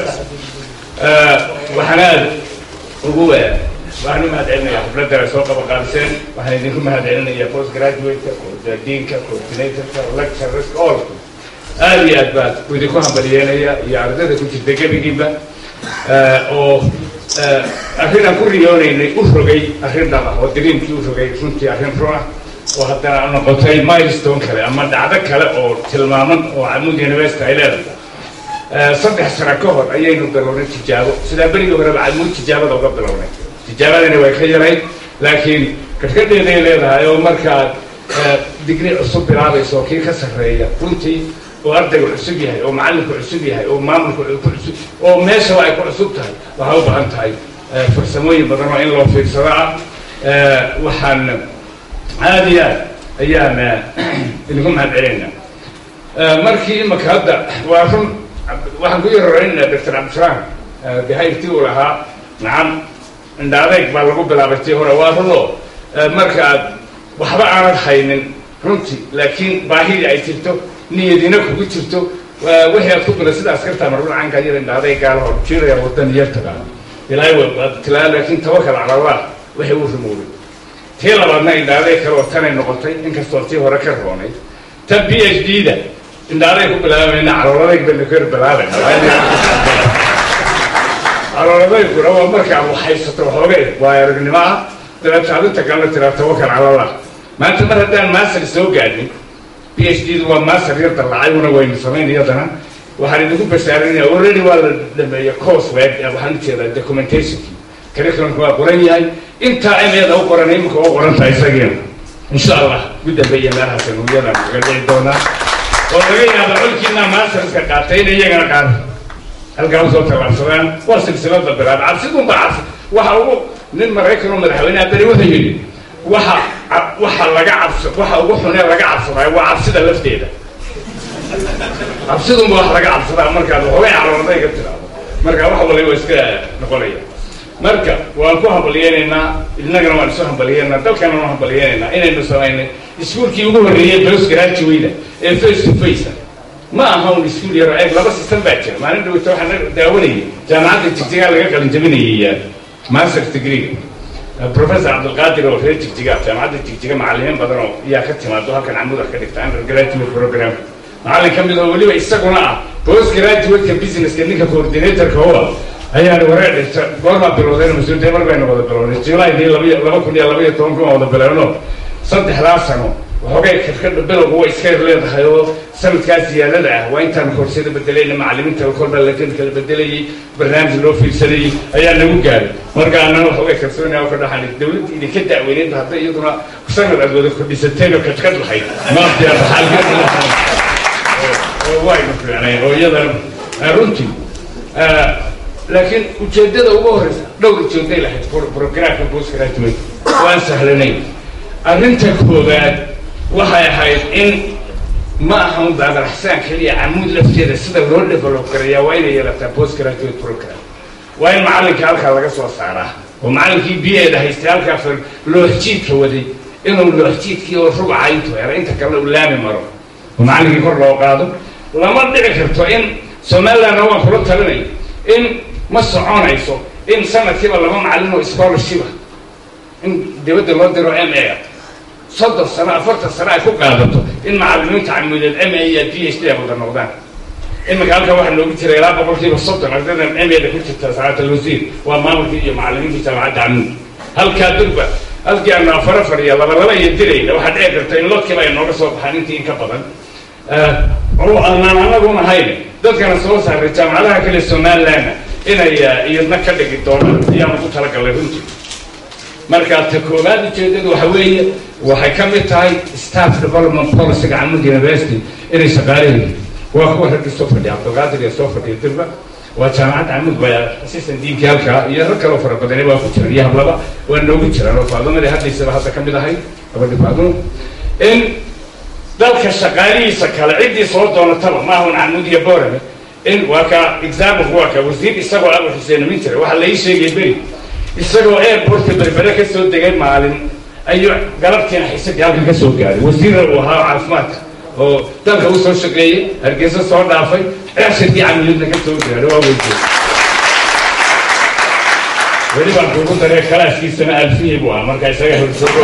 waxaan aada ugu waxaan u mahad celinayaa xubladana soo qabaqaabiseen waxaan idinku mahad celinayaa post graduate-ka diinka coordinatorka lecturers all aada iyo aad baad idinku hambalyeelaya iyo ardayda ku jirta gebigiiba oo arrin aan ku riyoonaynay u rogay arrin dhaba oo diriimkii u rogay runtii arrin run ah oo haddana noqotay milestone kale ama dhacdo kale oo tilmaaman oo camud university ay leedahay saddex sano ka hor ayaynu bilownay tijaabo sidaa berigii horeba camud tijaabada uga bilownay tijaabadani way ka yarayd laakiin kadhkadheeday leedahay oo markaad digri cusub bilaabayso oo kii ka sarreeya runtii oo ardaygu cusub yahay oo macallinku cusub yahay oo maamulku ku cusub oo meeshaba ay ku cusub tahay waxay u baahan tahay farsamooyin badan oo in loo fiirsado ah waxaan aada iyo aad ayaan idinku mahad celinaa markii imaka hadda waa run waxaan ku yararaynaa doctor cabdisalaam behayrtii uu lahaa nacam indha adeyg baa lagu bilaabay tii hore waa run oo markaad waxba aanad haynin runtii laakiin baahidii ay jirto niyadina kugu jirto wixii aad ku bila sida askarta marun caanka yar indha adeyg gaalaho jiraya wadan yar tagaa ilaahay waad tilaa laakiin tawakal cala allah waxay u rumoobay tii labaadna indhaaday kale oo tanay noqotay inkastoo tii hore ka roonay ta b h d da indhaaday ku bilaabayna calooladayg baynu ka bilaabayna calooladayguna waa markaad waxhaysato waxoogay waa aragnimo ah dabeeta adinta kalena tiraa tawakal cala allah maanta mar haddaan master soo gaadhin b h d du waa master yar dallacay una waynu samayn iyadana waxaan idinku bashaarinaya already waa la dhameeya course web waxaan ujeedaa documentationkii curriculumka waa qoran yahay intaa imeeda u qoran iminka u qoran tahay isagiina insha allah gudambeeya meelahaas nuuyadan kaga dhici doonaa oo laga yaaba colkiina masterska qaatay in iyagana qaada halkaa usoo tallaabsadaan waa silsilada bilaab cabsidunba cabsi waxa ugu nin maraykan oo madaxweyneha beri wuxuu yidhi waxa waxa laga cabsa waxa ugu xunee laga cabsadayo waa cabsida lafteeda cabsidunba wax laga cabsadaa markaad waxoogay caloolada iga tiraado marka wax waliba waa iska noqonaya marka waan ku hambaliyeynaynaa innagana waan isu hambaliyeynaynaa dalkana waan hambaliyeynaynaa inaynu samaynay iskuulkii ugu horreeyey bos graduate ee face to face ma aha un iskuul yaro eeg laba system baa jira maalin dhawata waxaan daawanayay jaamacadda jigjigaa laga qalin jabinayay master degree professor cabdilqaadir oo reer jigjiga jaamacadda jigjiga macallimiin badan oo yaa ka timaado halkan camuda ka dhigta undergraduate program macallin ka mid oo weliba isaguna ah post graduate-ka businesska ninka coordinatorka oo ah ayaana wareer dhigta goormaa bilowdeen mas-uuliyadda mar baynu wada bilownay juulaydii labaiyo laba kun iyo labaiyo toban kun wada bilowno saddexdaa sano waxoogay kadkadha bilowga way iska yar leedahay oo sanadkaas ziyaadada ah waa intaan koorsada bedelayna macallimiinta kolba lakin kala bedelayay barnaamij loo fiirsanayay ayaa nagu gaaray marka anana waxoogay kalsoonaya oo ka dhaxan dawladda idinka da'weyneed hadda iyaduna sanad aad wada kordhisateen oo kadkad lahayd maaftiyaa waynu fiicnay oo iyadan runtii laakiin ujeedada ugu horeysa dhowr ujeeday lahayd programka post graduate waan sahlanayn arrinta koowaad waxay ahayd in ma aha un baabaraxsaan keliya camuud lafteeda sida loo develop garayaa waa inay yeelataa post graduate program waa in macallinka halkaa laga soo saaraa oo macallinkii b eda haystay halkaa far looxjiidka waday inuu looxjiidkii oo rubca intuu helo inta kalena uu laami maro oo macallinkii kor loo qaado lama dhici karto in somalilandna waan kula talinay in ma soconayso in sanadkiiba laba macallin oo scholarshipa in dibadda loo diro m a soddon sano afartan sano ay ku qaadato in macallimiinta camuudeed m a iyo d h d ay wada noqdaan iminka halkan waxaa noogu jira ilaa boqolkiiba soddon ardaydan m a da ku jirta saacata lwasiir waa maamulkii iyo macallimiintii jaamacadda camuud halkaa durba halkii aanu afar afar iyo laba laba iyo dirayna waxaa dhici karta in lodkiiba ay nooga soo baxaan intii in ka badan oo aanaan anagun ahayn dadkana soo saaray jaamacadaha kale somalilandna inay iyadna ka dhigi doonaan ayaanu ku talagalnay runtii marka ta koowaad ujeedadu waxa weeye waxay ka mid tahay staff development policyga camud university inay shaqaaleeyihin waa kuwa raggii soo fadhiya cabdulqaadir iyo soo fadhiya dirba waa jaamacad camud waa assistant diinkii halkaa iyo rag kaloo fara badani waa ku jiran iyo hablaba waa noogu jiraan oo faadumadii hadlaysaba hadda ka mid ahay gabadhi faadumo in dalka shaqaalihiisa kale ciddii soo doonataba maahun camud iyo boorame in waa ka example waa ka wasiir isagoo abu xuseen min jira waxaa la ii sheegay beri isagoo airportka berbere ka soo degay maalin ayuu galabtiina xiisadii halkan ka soo gaaray wasiirna uu ahaa caafimaadka oo dalka u soo shaqeeyey hargeysa soo dhaafay ceeshirkii camilidna ka soo gaaray waa weydiye weli baan kuugu daree kalaaskiisana alfiyey buu ahaa marka isaga horsoogo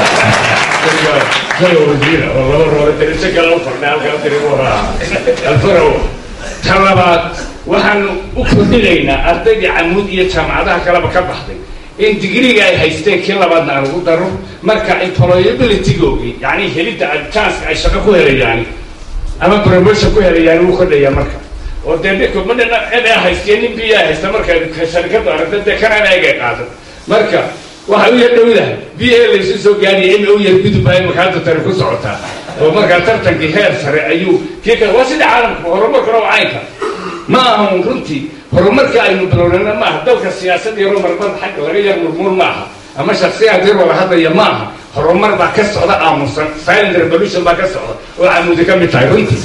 jago wasiira oo laba roore dariso kale u fardhay halkaa diri buu ahaa alfarawo ta labaad waxaanu u kordhinaynaa ardaydii camuud iyo jaamacadaha kaleba ka baxday in digriga ay haysteen kii labaadna aan ugu daro marka employability-googi yani helidda chance ay shaqo ku helayaan ama promotion ku helayaan wuu kordhaya marka oo dee dhiko ma dhina ina haystiya nin biyaa haysta marka sharikadu aragta dee kana eegay qaado marka waxay u yar dhowdahay b a laysu soo gaadhiya in u yar gudub ay makaanta tari ku socotaa oo markaa tartankii heer sare ayuu kii kale waa sida caalamka horumarkuna waa caynka ma ahan runtii horumarka aynu bilownana ma aha dalka siyaasad iyo horumarmada xagga laga yar murmuur ma aha ama shaksiyaad yar wada hadlaya ma aha horumar baa ka socda aamusan silent revolution baa ka socda oo camuudi ka mid tahay runtii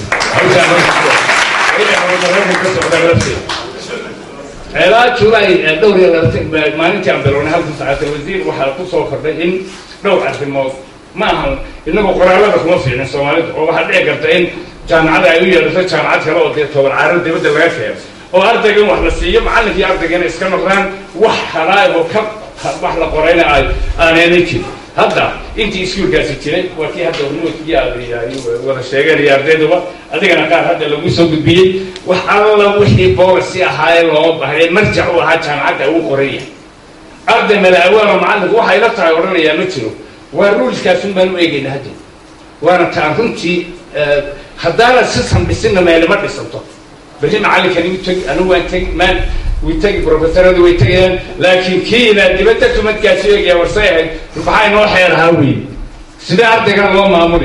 horumarada ka socda lafteeda ilaa julay dhowr iyo labaatan maalintii aan bilownay halkan saacata wasiir waxaa ku soo kordhay in dhowr arrimood ma ahan inagoo qoraalada kuma fiicnin soomaalida oo waxaa dhici karta in jaamacada ay u yeedhato jaamacad kale oo dee toban caaro dibadda laga keeno oo ardayga in wax la siiyo macallinkii ardaygana iska noqdaan wax halaag oo ka wax la qorayna ay aaneena jirin hadda intii iskuulkaasi jiray waa kii hadda nuudkii ay wada sheegeen iyo ardayduba adigana qaar hadda lagu soo gudbiyey wax alla wixii boolicy ahaayee loo bahnay marjac u ahaa jaamacadda ugu qoran yahay arday madaawaaloo macallinku waxay la tahay odhanayaa ma jiro waa ruulskaasun baan u eegayna hadda waana taan runtii haddaana sisan dhisinna meelima dhisanto berri macallinkani u tegi anigu waan tegi maan way tegi professoradu way tegayaan laakiin kiina dibadda tumadkaasi eegaya warsay ahayd maxaa inoo xeer ahaa wey sidee ardaygan loo maamuli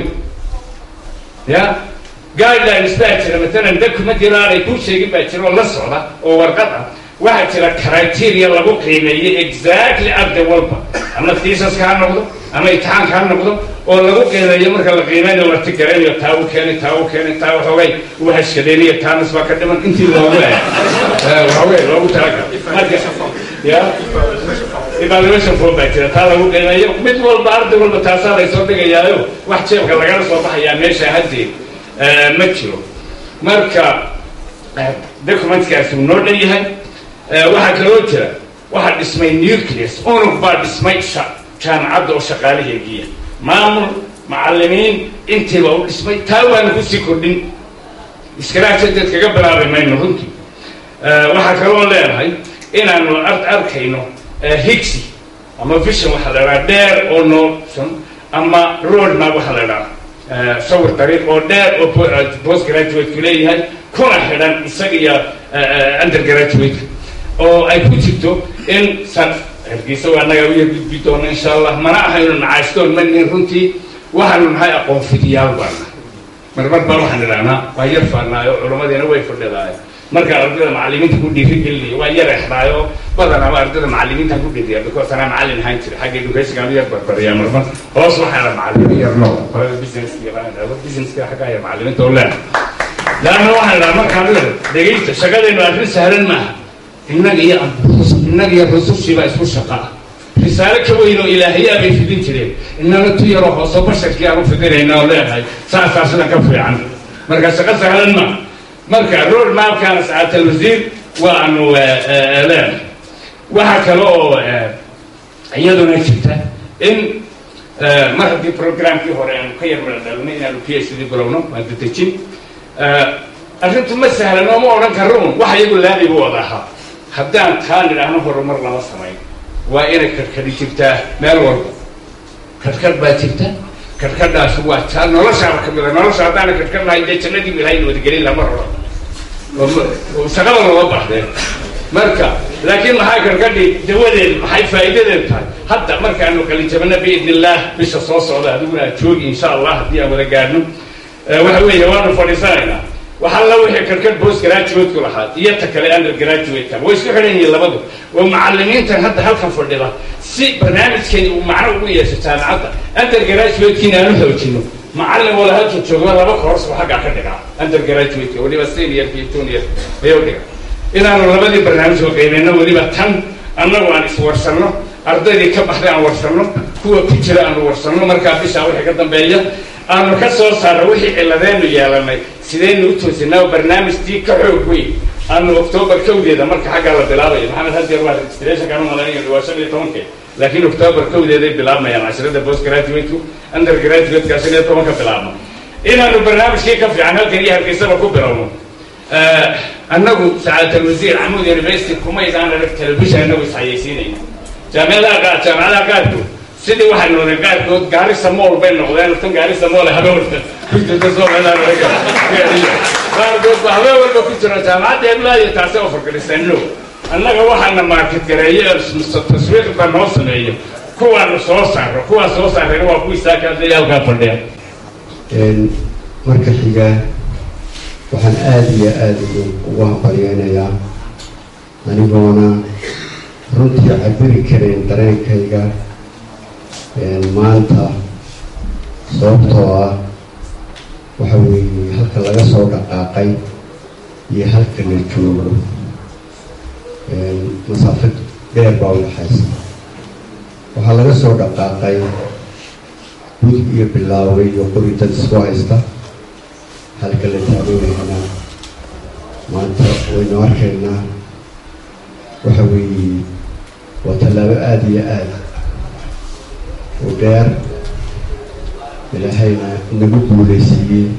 ya guidelines baa jira matalan document yar aanay kuu sheegin baa jira oo la socda oo warqad ah waxaa jira criteria lagu qiimeeyey exactly arday walba ama thesaska ha noqdo ama imtixaanka ha noqdo oo lagu qiimeeyo marka la qiimeynayo la tigaraynayo taa u keenay taa u keenay taa waxoogay uu hashkadeynayo taanas baa ka dhiman intii loogu eh waxawey loogu talagalay marka ya evaluation form baa jira taa lagu qiimeeyo mid walba arday walba taasaa laysoo dhigayaayo wax jeebka lagala soo baxayaa meesha haddee ma jiro marka documentkaasi uu noo dhan yahay waxaa kaloo jira waxaa dhismay nucleus unug baa dhismay jaamacadda oo shaqaalaheegiya maamul macallimiin intiiba u dhismay taa waana kusii kordhin iskaraajadeed kaga bilaabi mayno runtii waxaa kaloo leenahay inaanu arkayno higsi ama vision waxaa la idhaha dheer oo notion ama roadmap waxaa la idhaha sawir dariiq oo dheer oo post graduate-ku leeyahay kuna xidhan isaga iyo undergraduate oo ay ku jirto in san hargeysa waa naga uya gudbi doona insha allah mana ahaynu nacaashtoon manin runtii waxaanu nahay aqoon fidiyaal baan nahay marmar baa waxaan idhahnaa waa yar faanaayo culamadiina way fadhidaayo markaa ardayda macallimiinta ku dhiiri gelinayo waa yar exdaayo badanaba ardayda macallimiinta ku dhiriya because anaa macallin ahaan jira xagga education aan u yar barbariyaa marmar hoos waxaa la macallimiin yar no qolada businesska businesska xaggaa yar macallimiinta oo leena laanna waxaan idhaha markaan dhegeysta shaqadeennu arrin sahlan maaha innaga iyo innaga iyo rusushiibaa isku shaqaa risaalo ka weyn oo ilaahayaa bay fidin jireen innana tu yaroo hooso basharkii aan u fidinayna oo leenahay saasaa sidan ka fiican marka shaqo sahlan maaha marka road mapkaana sacaatal wasiir waanu leenahay waxaa kale oo iyaduna jirta in mar haddii programkii hore aanu ka yar madadhalnay inaanu p h d bilowno waan dadejin arrintu ma sahlan oo ma odhan karo un wax iyagu laami bu wada ahaa haddaan taa nidhaahno horumar lama samayn waa inay karkari jirtaa meel walba karkar baa jirta karkadhaas waa taa noloshaaba ka mida nolosha haddaana karkar lahayn dee jannadii ilahay nabadgelin lama rabo shaqada looga baxdeen marka laakiin maxay karkadhi dawadeed maxay faa'iidadeed tahay hadda markaanu qalijabana biidn illaah bisha soo socda adiguna aad joogi insha allah haddii aan wada gaadhno waxa weeye waanu fadhiisanaynaa waxaa la wixii karkad post graduate-ku lahaa iyo ta kale under graduate-ka way isku xidhan yihiin labadu waa macallimiintan hadda halkan fadhida si barnaamijkeeni uu macno ugu yeesho jaamacadda under graduate-kiina aan u xoojino macallin wala halka jooga laba course oo xaggaa ka dhigaa under graduate-ka weliba senior iyo junior ayuu dhiga inaanu labadii barnaamij oo qaybeyno weliba tan annagu aan iswarsanno ardaydii ka baxday aan warsanno kuwa ku jira aanu warsanno markaa bishaa wixii ka dambeeya aanu ka soo saarno wixii ciladeenu yeelanay sidaynu u toosinaa barnaamijkii ka xoog weyn aanu octoobar kowdeeda marka xaggaa la bilaabayo maxamed hadeer waa registrationkaan umalaynaya waa shan iyo tobanke laakiin octoobar kowdeeday bilaabmayaan casharada post graduate-ku under graduate-ka shan iyo tobanka bilaabno inaanu barnaamijkii ka fiican halkan iyo hargeysaba ku bilowno annagu sacaatalwasiir camuud university kumaydaan arag telefishan annagu isxayeysiinayna jaamicadaha qaar jaamacadaha qaarkood sidii waxay noqdeen qaarkood gaarisa mool bay noqdeen tan gaarisa mool habeenwalba ku jirta soomaaliya qaarkood ba habeen walba ku jira jaamacadda heblaaya taasi oo fargadhiseen no annaga waxaana market gareeye taswiiq baa noo sameeyo kuwaanu soo saarro kuwaan soo saarrayna waa kuwii saakaadaya halkaa fadhiya marka xiga waxaan aada iyo aada ugu hambalyeynayaa anigoona runtii cabiri karayn dareenkayga maanta sababtoo ah waxa weeye halka laga soo dhaqaaqay iyo halka la joogo masaafad dheer baa udhaxaysa waxaa laga soo dhaqaaqay gud iyo bilaaway iyo qori dad isku haysta halka la taageerayna maanta waynu arkaynaa waxa weeye waa tallaabo aada iyo aada u dheer ilaahayna inagu guulaysiiyey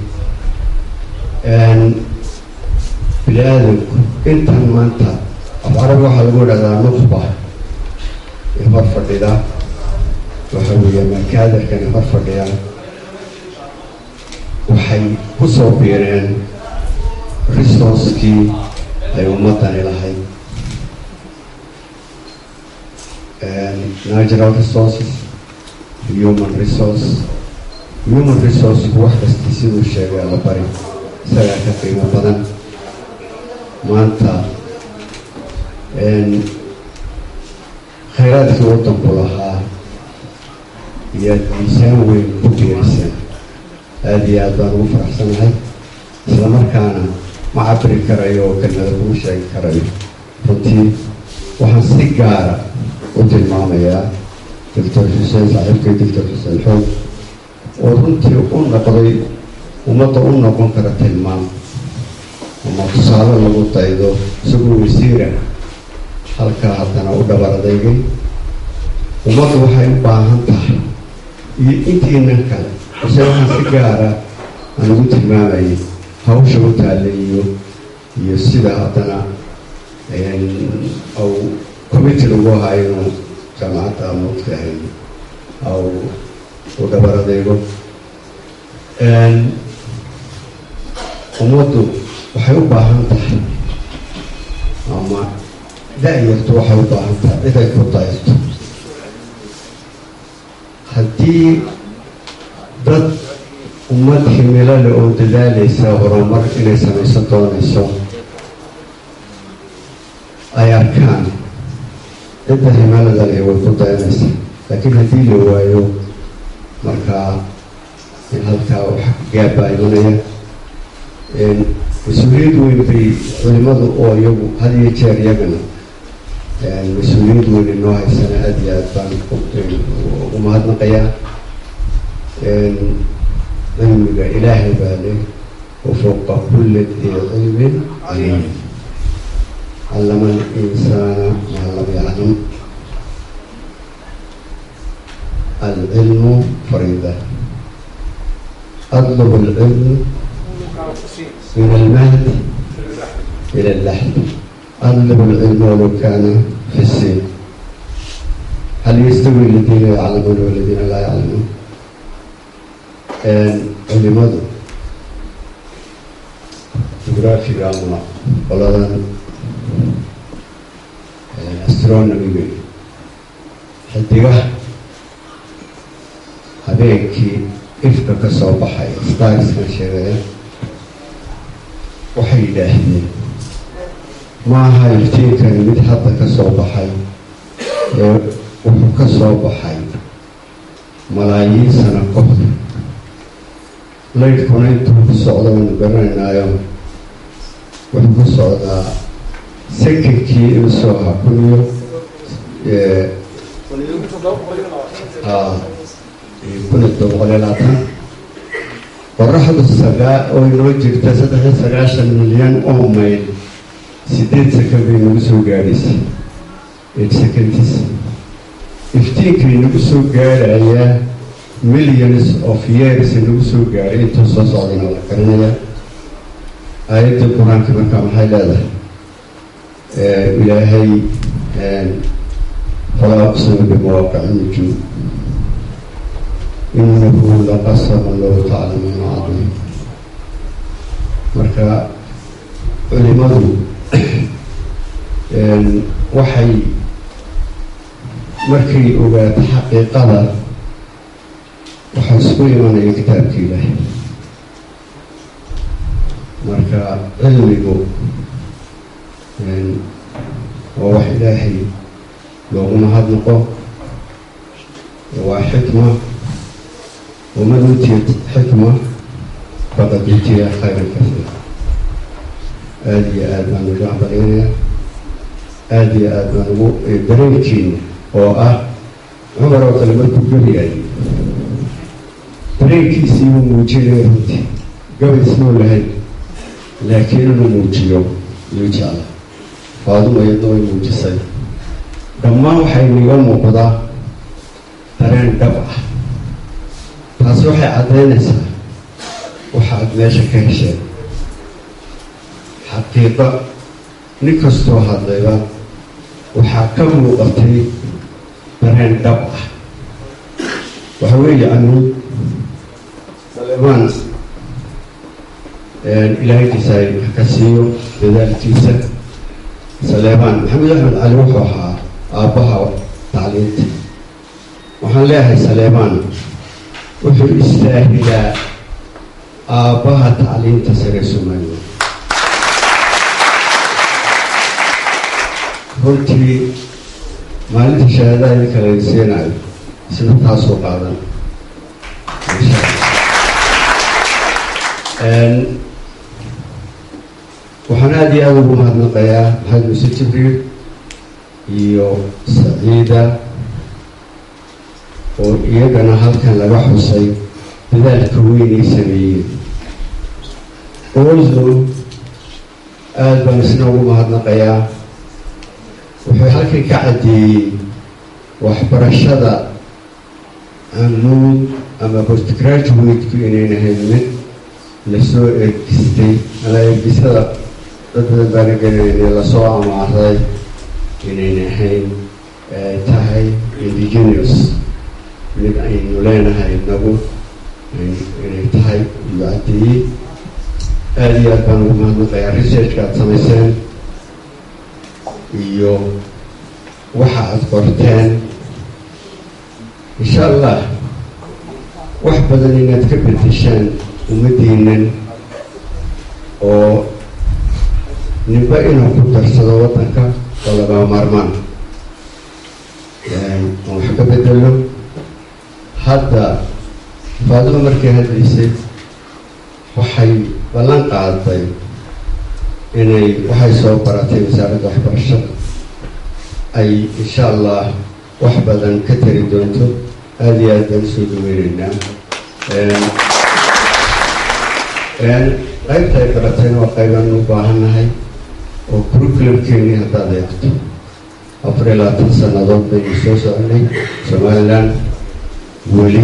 bini aadamku intan maanta af carabi waxaa lagu idhahdaa nuqba ee hor fadhida waxa weeye maakaadarkan hor fadhiya waxay ku soo biireen resourcekii ay ummadani lahayd natural resources human resource human resourceku wax kasta siduu sheegay la bari isagaa ka qiimo badan maanta khayraadkii waddanku lahaa iyaad miisaan weyn ku biiriseen aada iyo aad baan ugu faraxsanahay isla markaana ma cabiri karayo oo kelmada kugu sheegi karayo runtii waxaan si gaara u tilmaamayaa doctor xuseen saaxiibkay doctor xuseen xoog oo runtii u noqday ummadda u noqon kara tilmaam ama tusaale lagu daydo isagoo wasiira halkaa haddana u dhabar adeegay ummaddu waxay u baahan tahay iyo intiinan kale ise waxaan si gaara aan ugu tilmaamayay hawsha u taalla iyo iyo sida haddana au committed ugu ahaa inuu jaamacadda mugtahay au u dhabar adeego ummaddu waxay u baahan tahay ama da-yartu waxay u baahan tahay cid ay ku dayarto haddii dad ummad himilo leh oo dadaalaysa horumar inay samaysan doonayso ay arkaan cidda himilada leh way ku dayanaysaa laakiin haddii la waayo markaa in halkaa wax gaabbaa imanaya mas-uuliyad weyn bay culimadu oo iyagu had iyo jeer iyagana mas-uuliyad weyn inoo haysana aada iyo aad baan ugu mahadnaqayaa cilmiga ilaahay baa leh wafuuqa kulli dii cilmin caliim callama alinsaana maa lam yaclam alcilmu fariida أطلب العلم من المهد إلى اللحد أطلب العلم ولو كان في السين hal yastawi aladiina yaclamuuna waladiina laa yaclamuun culimadu jugraafiga ama qoladan astronomiga xidigaha habeenkii ifka ka soo baxay starskan sheegaya waxay yidhaahdeen maaha iftiinkani mid hadda ka soo baxay ee wuxuu ka soo baxay malaayiin sano kahor laydhkuna intuu ku socdo aynu garanaynaayo wuxuu ku socdaa sekinkii iusoo ahaa kun iyo kun iyo todoba boqol iyo labaatan qoraxdu sagaa oo inoo jirta saddex iyo sagaashan milyan oo mayl sideed second bay nagu soo gaadhaysay eight seconds iftiinkay nagu soo gaadhayaa millions of years nagu soo gaadhay intuu soo socdana la garanaya aayadda qur-aanka markaa maxay leedahay ilaahay falaa aqsimu bimawaaqici nujuum inahu laqasama low taclamuuna cadiim marka culimadu waxay markay ogaato xaqiiqada waxaa isku imanaya kitaabka ilaahay marka cilmigu waa wax ilaahay loogu mahadnaqo waa xikma waman uutiya xikma faqad uutiya khayran kasiira aada iyo aada baan uga hambalyaynaya aada iyo aada baan ugu dareenkiina oo ah cumar oo kale markuu geliyaay dareenkiisii uu muujinaya runtii gabay ismuu lahayn laakiin inuu muujiyo yuu jecla faaduma iyadna way muujisay dhammaan waxay niga muuqdaa dareen dhab ah taasi waxay caddaynaysaa waxaad meesha ka hesheen xaqiiqa nin kastoo hadlayba waxaa ka muuqatay dareen dhab ah waxa weeye anuud salemaan ilaahaykiisa ay wax ka siiyo dadaalkiisa saleemaan maxamed axmed cali wuxuu ahaa aabbaha tacliinta waxaan leeyahay saleemaan wuxuu istaahilaa aabbaha tacliinta sare somalilan runtii maalinta shahaadaha idinka laydin siinayo isna taasoo qaadan waxaan aada iyo aada ugu mahadnaqayaa maxamed muuse jibriil iyo saciida oo iyagana halkan laga xusay dadaalka weynay sameeyeen oslo aada baan isna ugu mahadnaqayaa wuxuu halkan ka caddeeyey waxbarashada amuud ama postgraduate-ku inayn ahayn mid lasoo ergistay ala ergisada dad badan baana gelinayna lasoo amaaray inayn ahayn tahay indigenous mid aynu leenahay nagu inay tahay iyo caddeeyey aada iyo aad baan ugu mahadnaqayaa researchka aada samayseen iyo waxa aada qorteen insha allah wax badan inaad ka bedeshaan ummaddiinan oo ninba inuu ku darsado waddanka oo lagaa maarmaan aan wax ka bedelo hadda faadimo markay hadlaysay waxay ballan qaaday inay waxay soo baratay wasaaradda waxbarashada ay insha allah wax badan ka tari doonto aada iyo aad baan usoo dhaweyneynaa qaybta ay baratayna waa qaybaan u baahannahay oo curriculumkeennii haddaad eegto afar iyo labaatan sannadood baynu soo soconay somaliland weli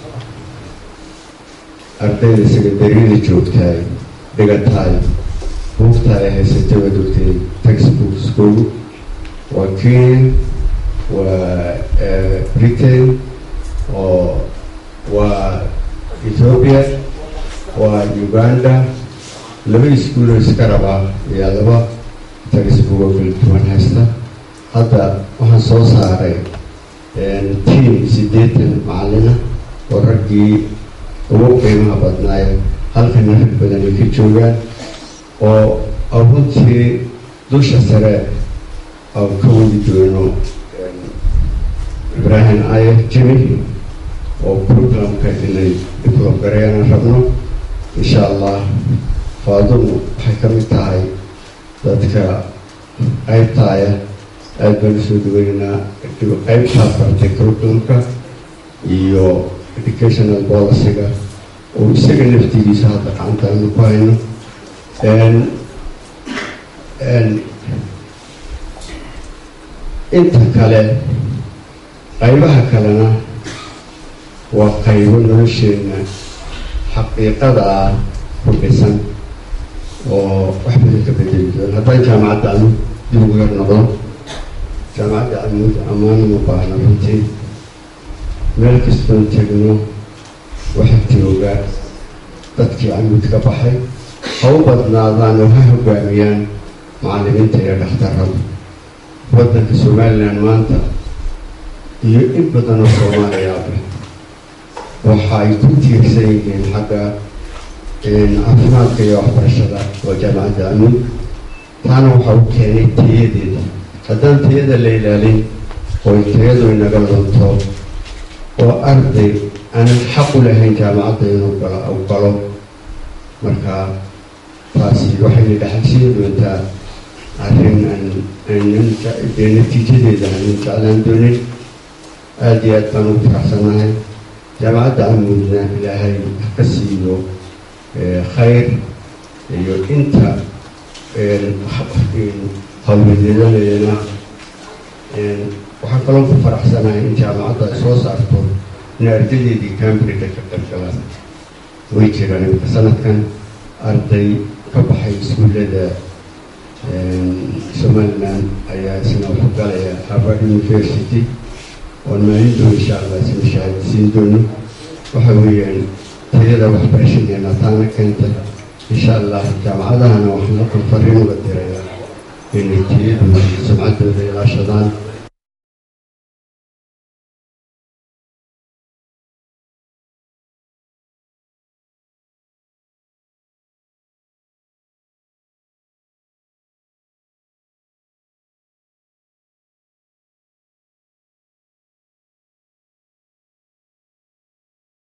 ardayda secondaryada joogtaay dhigataay buugta ay haysatay waa dogtay textbook school waa kenya waa britain oo waa ethiopia waa uganda laba iskuuloo iska rabaa iyo laba tagisbugo kala duwan haysta hadda waxaan soo saaray tiam siddeetan macallina oo raggii ugu qiimaha badnaayo halkana rag badan ay ka joogaan oo runtii dusha sare aan ka wadi doono ibraahim ayar jimi oo programka inay develop gareeyaan rabno insha allah faadumu waxay ka mid tahay dadka qaybtaaya aada baan usoo daweynaa qaybtaas bartay curriculumka iyo educational policyga oo isaga naftigiisa hadda gacantaanu ku hayno inta kale qaybaha kalena waa qaybo nolosheena xaqiiqada ah ku dhisan oo wax badan ka bedeli doon haddaan jaamacadda anu dib ugu yar noqdo jaamacadda amuud ammaano ma baahna runtii meel kastoon tegno waxa jooga dadkii amuud ka baxay ha u badnaadaan oo ha hogaamiyaan macallimiinta iyo dhakhtarrada waddanka somalilan maanta iyo in badan oo soomaaliyaaba waxa ay ku tiirsan yihiin xagga caafimaadka iyo waxbarashada oo jaamacadda amuud taana waxa u keenay tayadeeda haddaan tayada la ilaalin oo tayadu inaga lunto oo arday aanan xaq u lahayn jaamacadda inuu galo u galo marka taasi waxayna dhexalsiin doontaa arrin aan aanan dee natiijadeeda aanan jeclaan doonin aada iyo aad baan ugu faraxsanahay jaamacadda amuudna ilaahay ka siiyo khayr iyo inta hawladeedanayana waxaan kaloo ku faraxsanahay in jaamacadda ay soo saarto in ardadeedii cambridge ka galgalaan way jiraan imika sanadkan arday ka baxay iskuullada somaliland ayaa isna ku galaya harvard university oon maalin doon insha allah isna shahaadasiin doono waxa weeyaan tayada waxbarashadeena taana keenta insha allah jaamacadahana waxaan halkan fariin uga dirayaa inay tayadooda iyo sumcaddooda ilaashadaan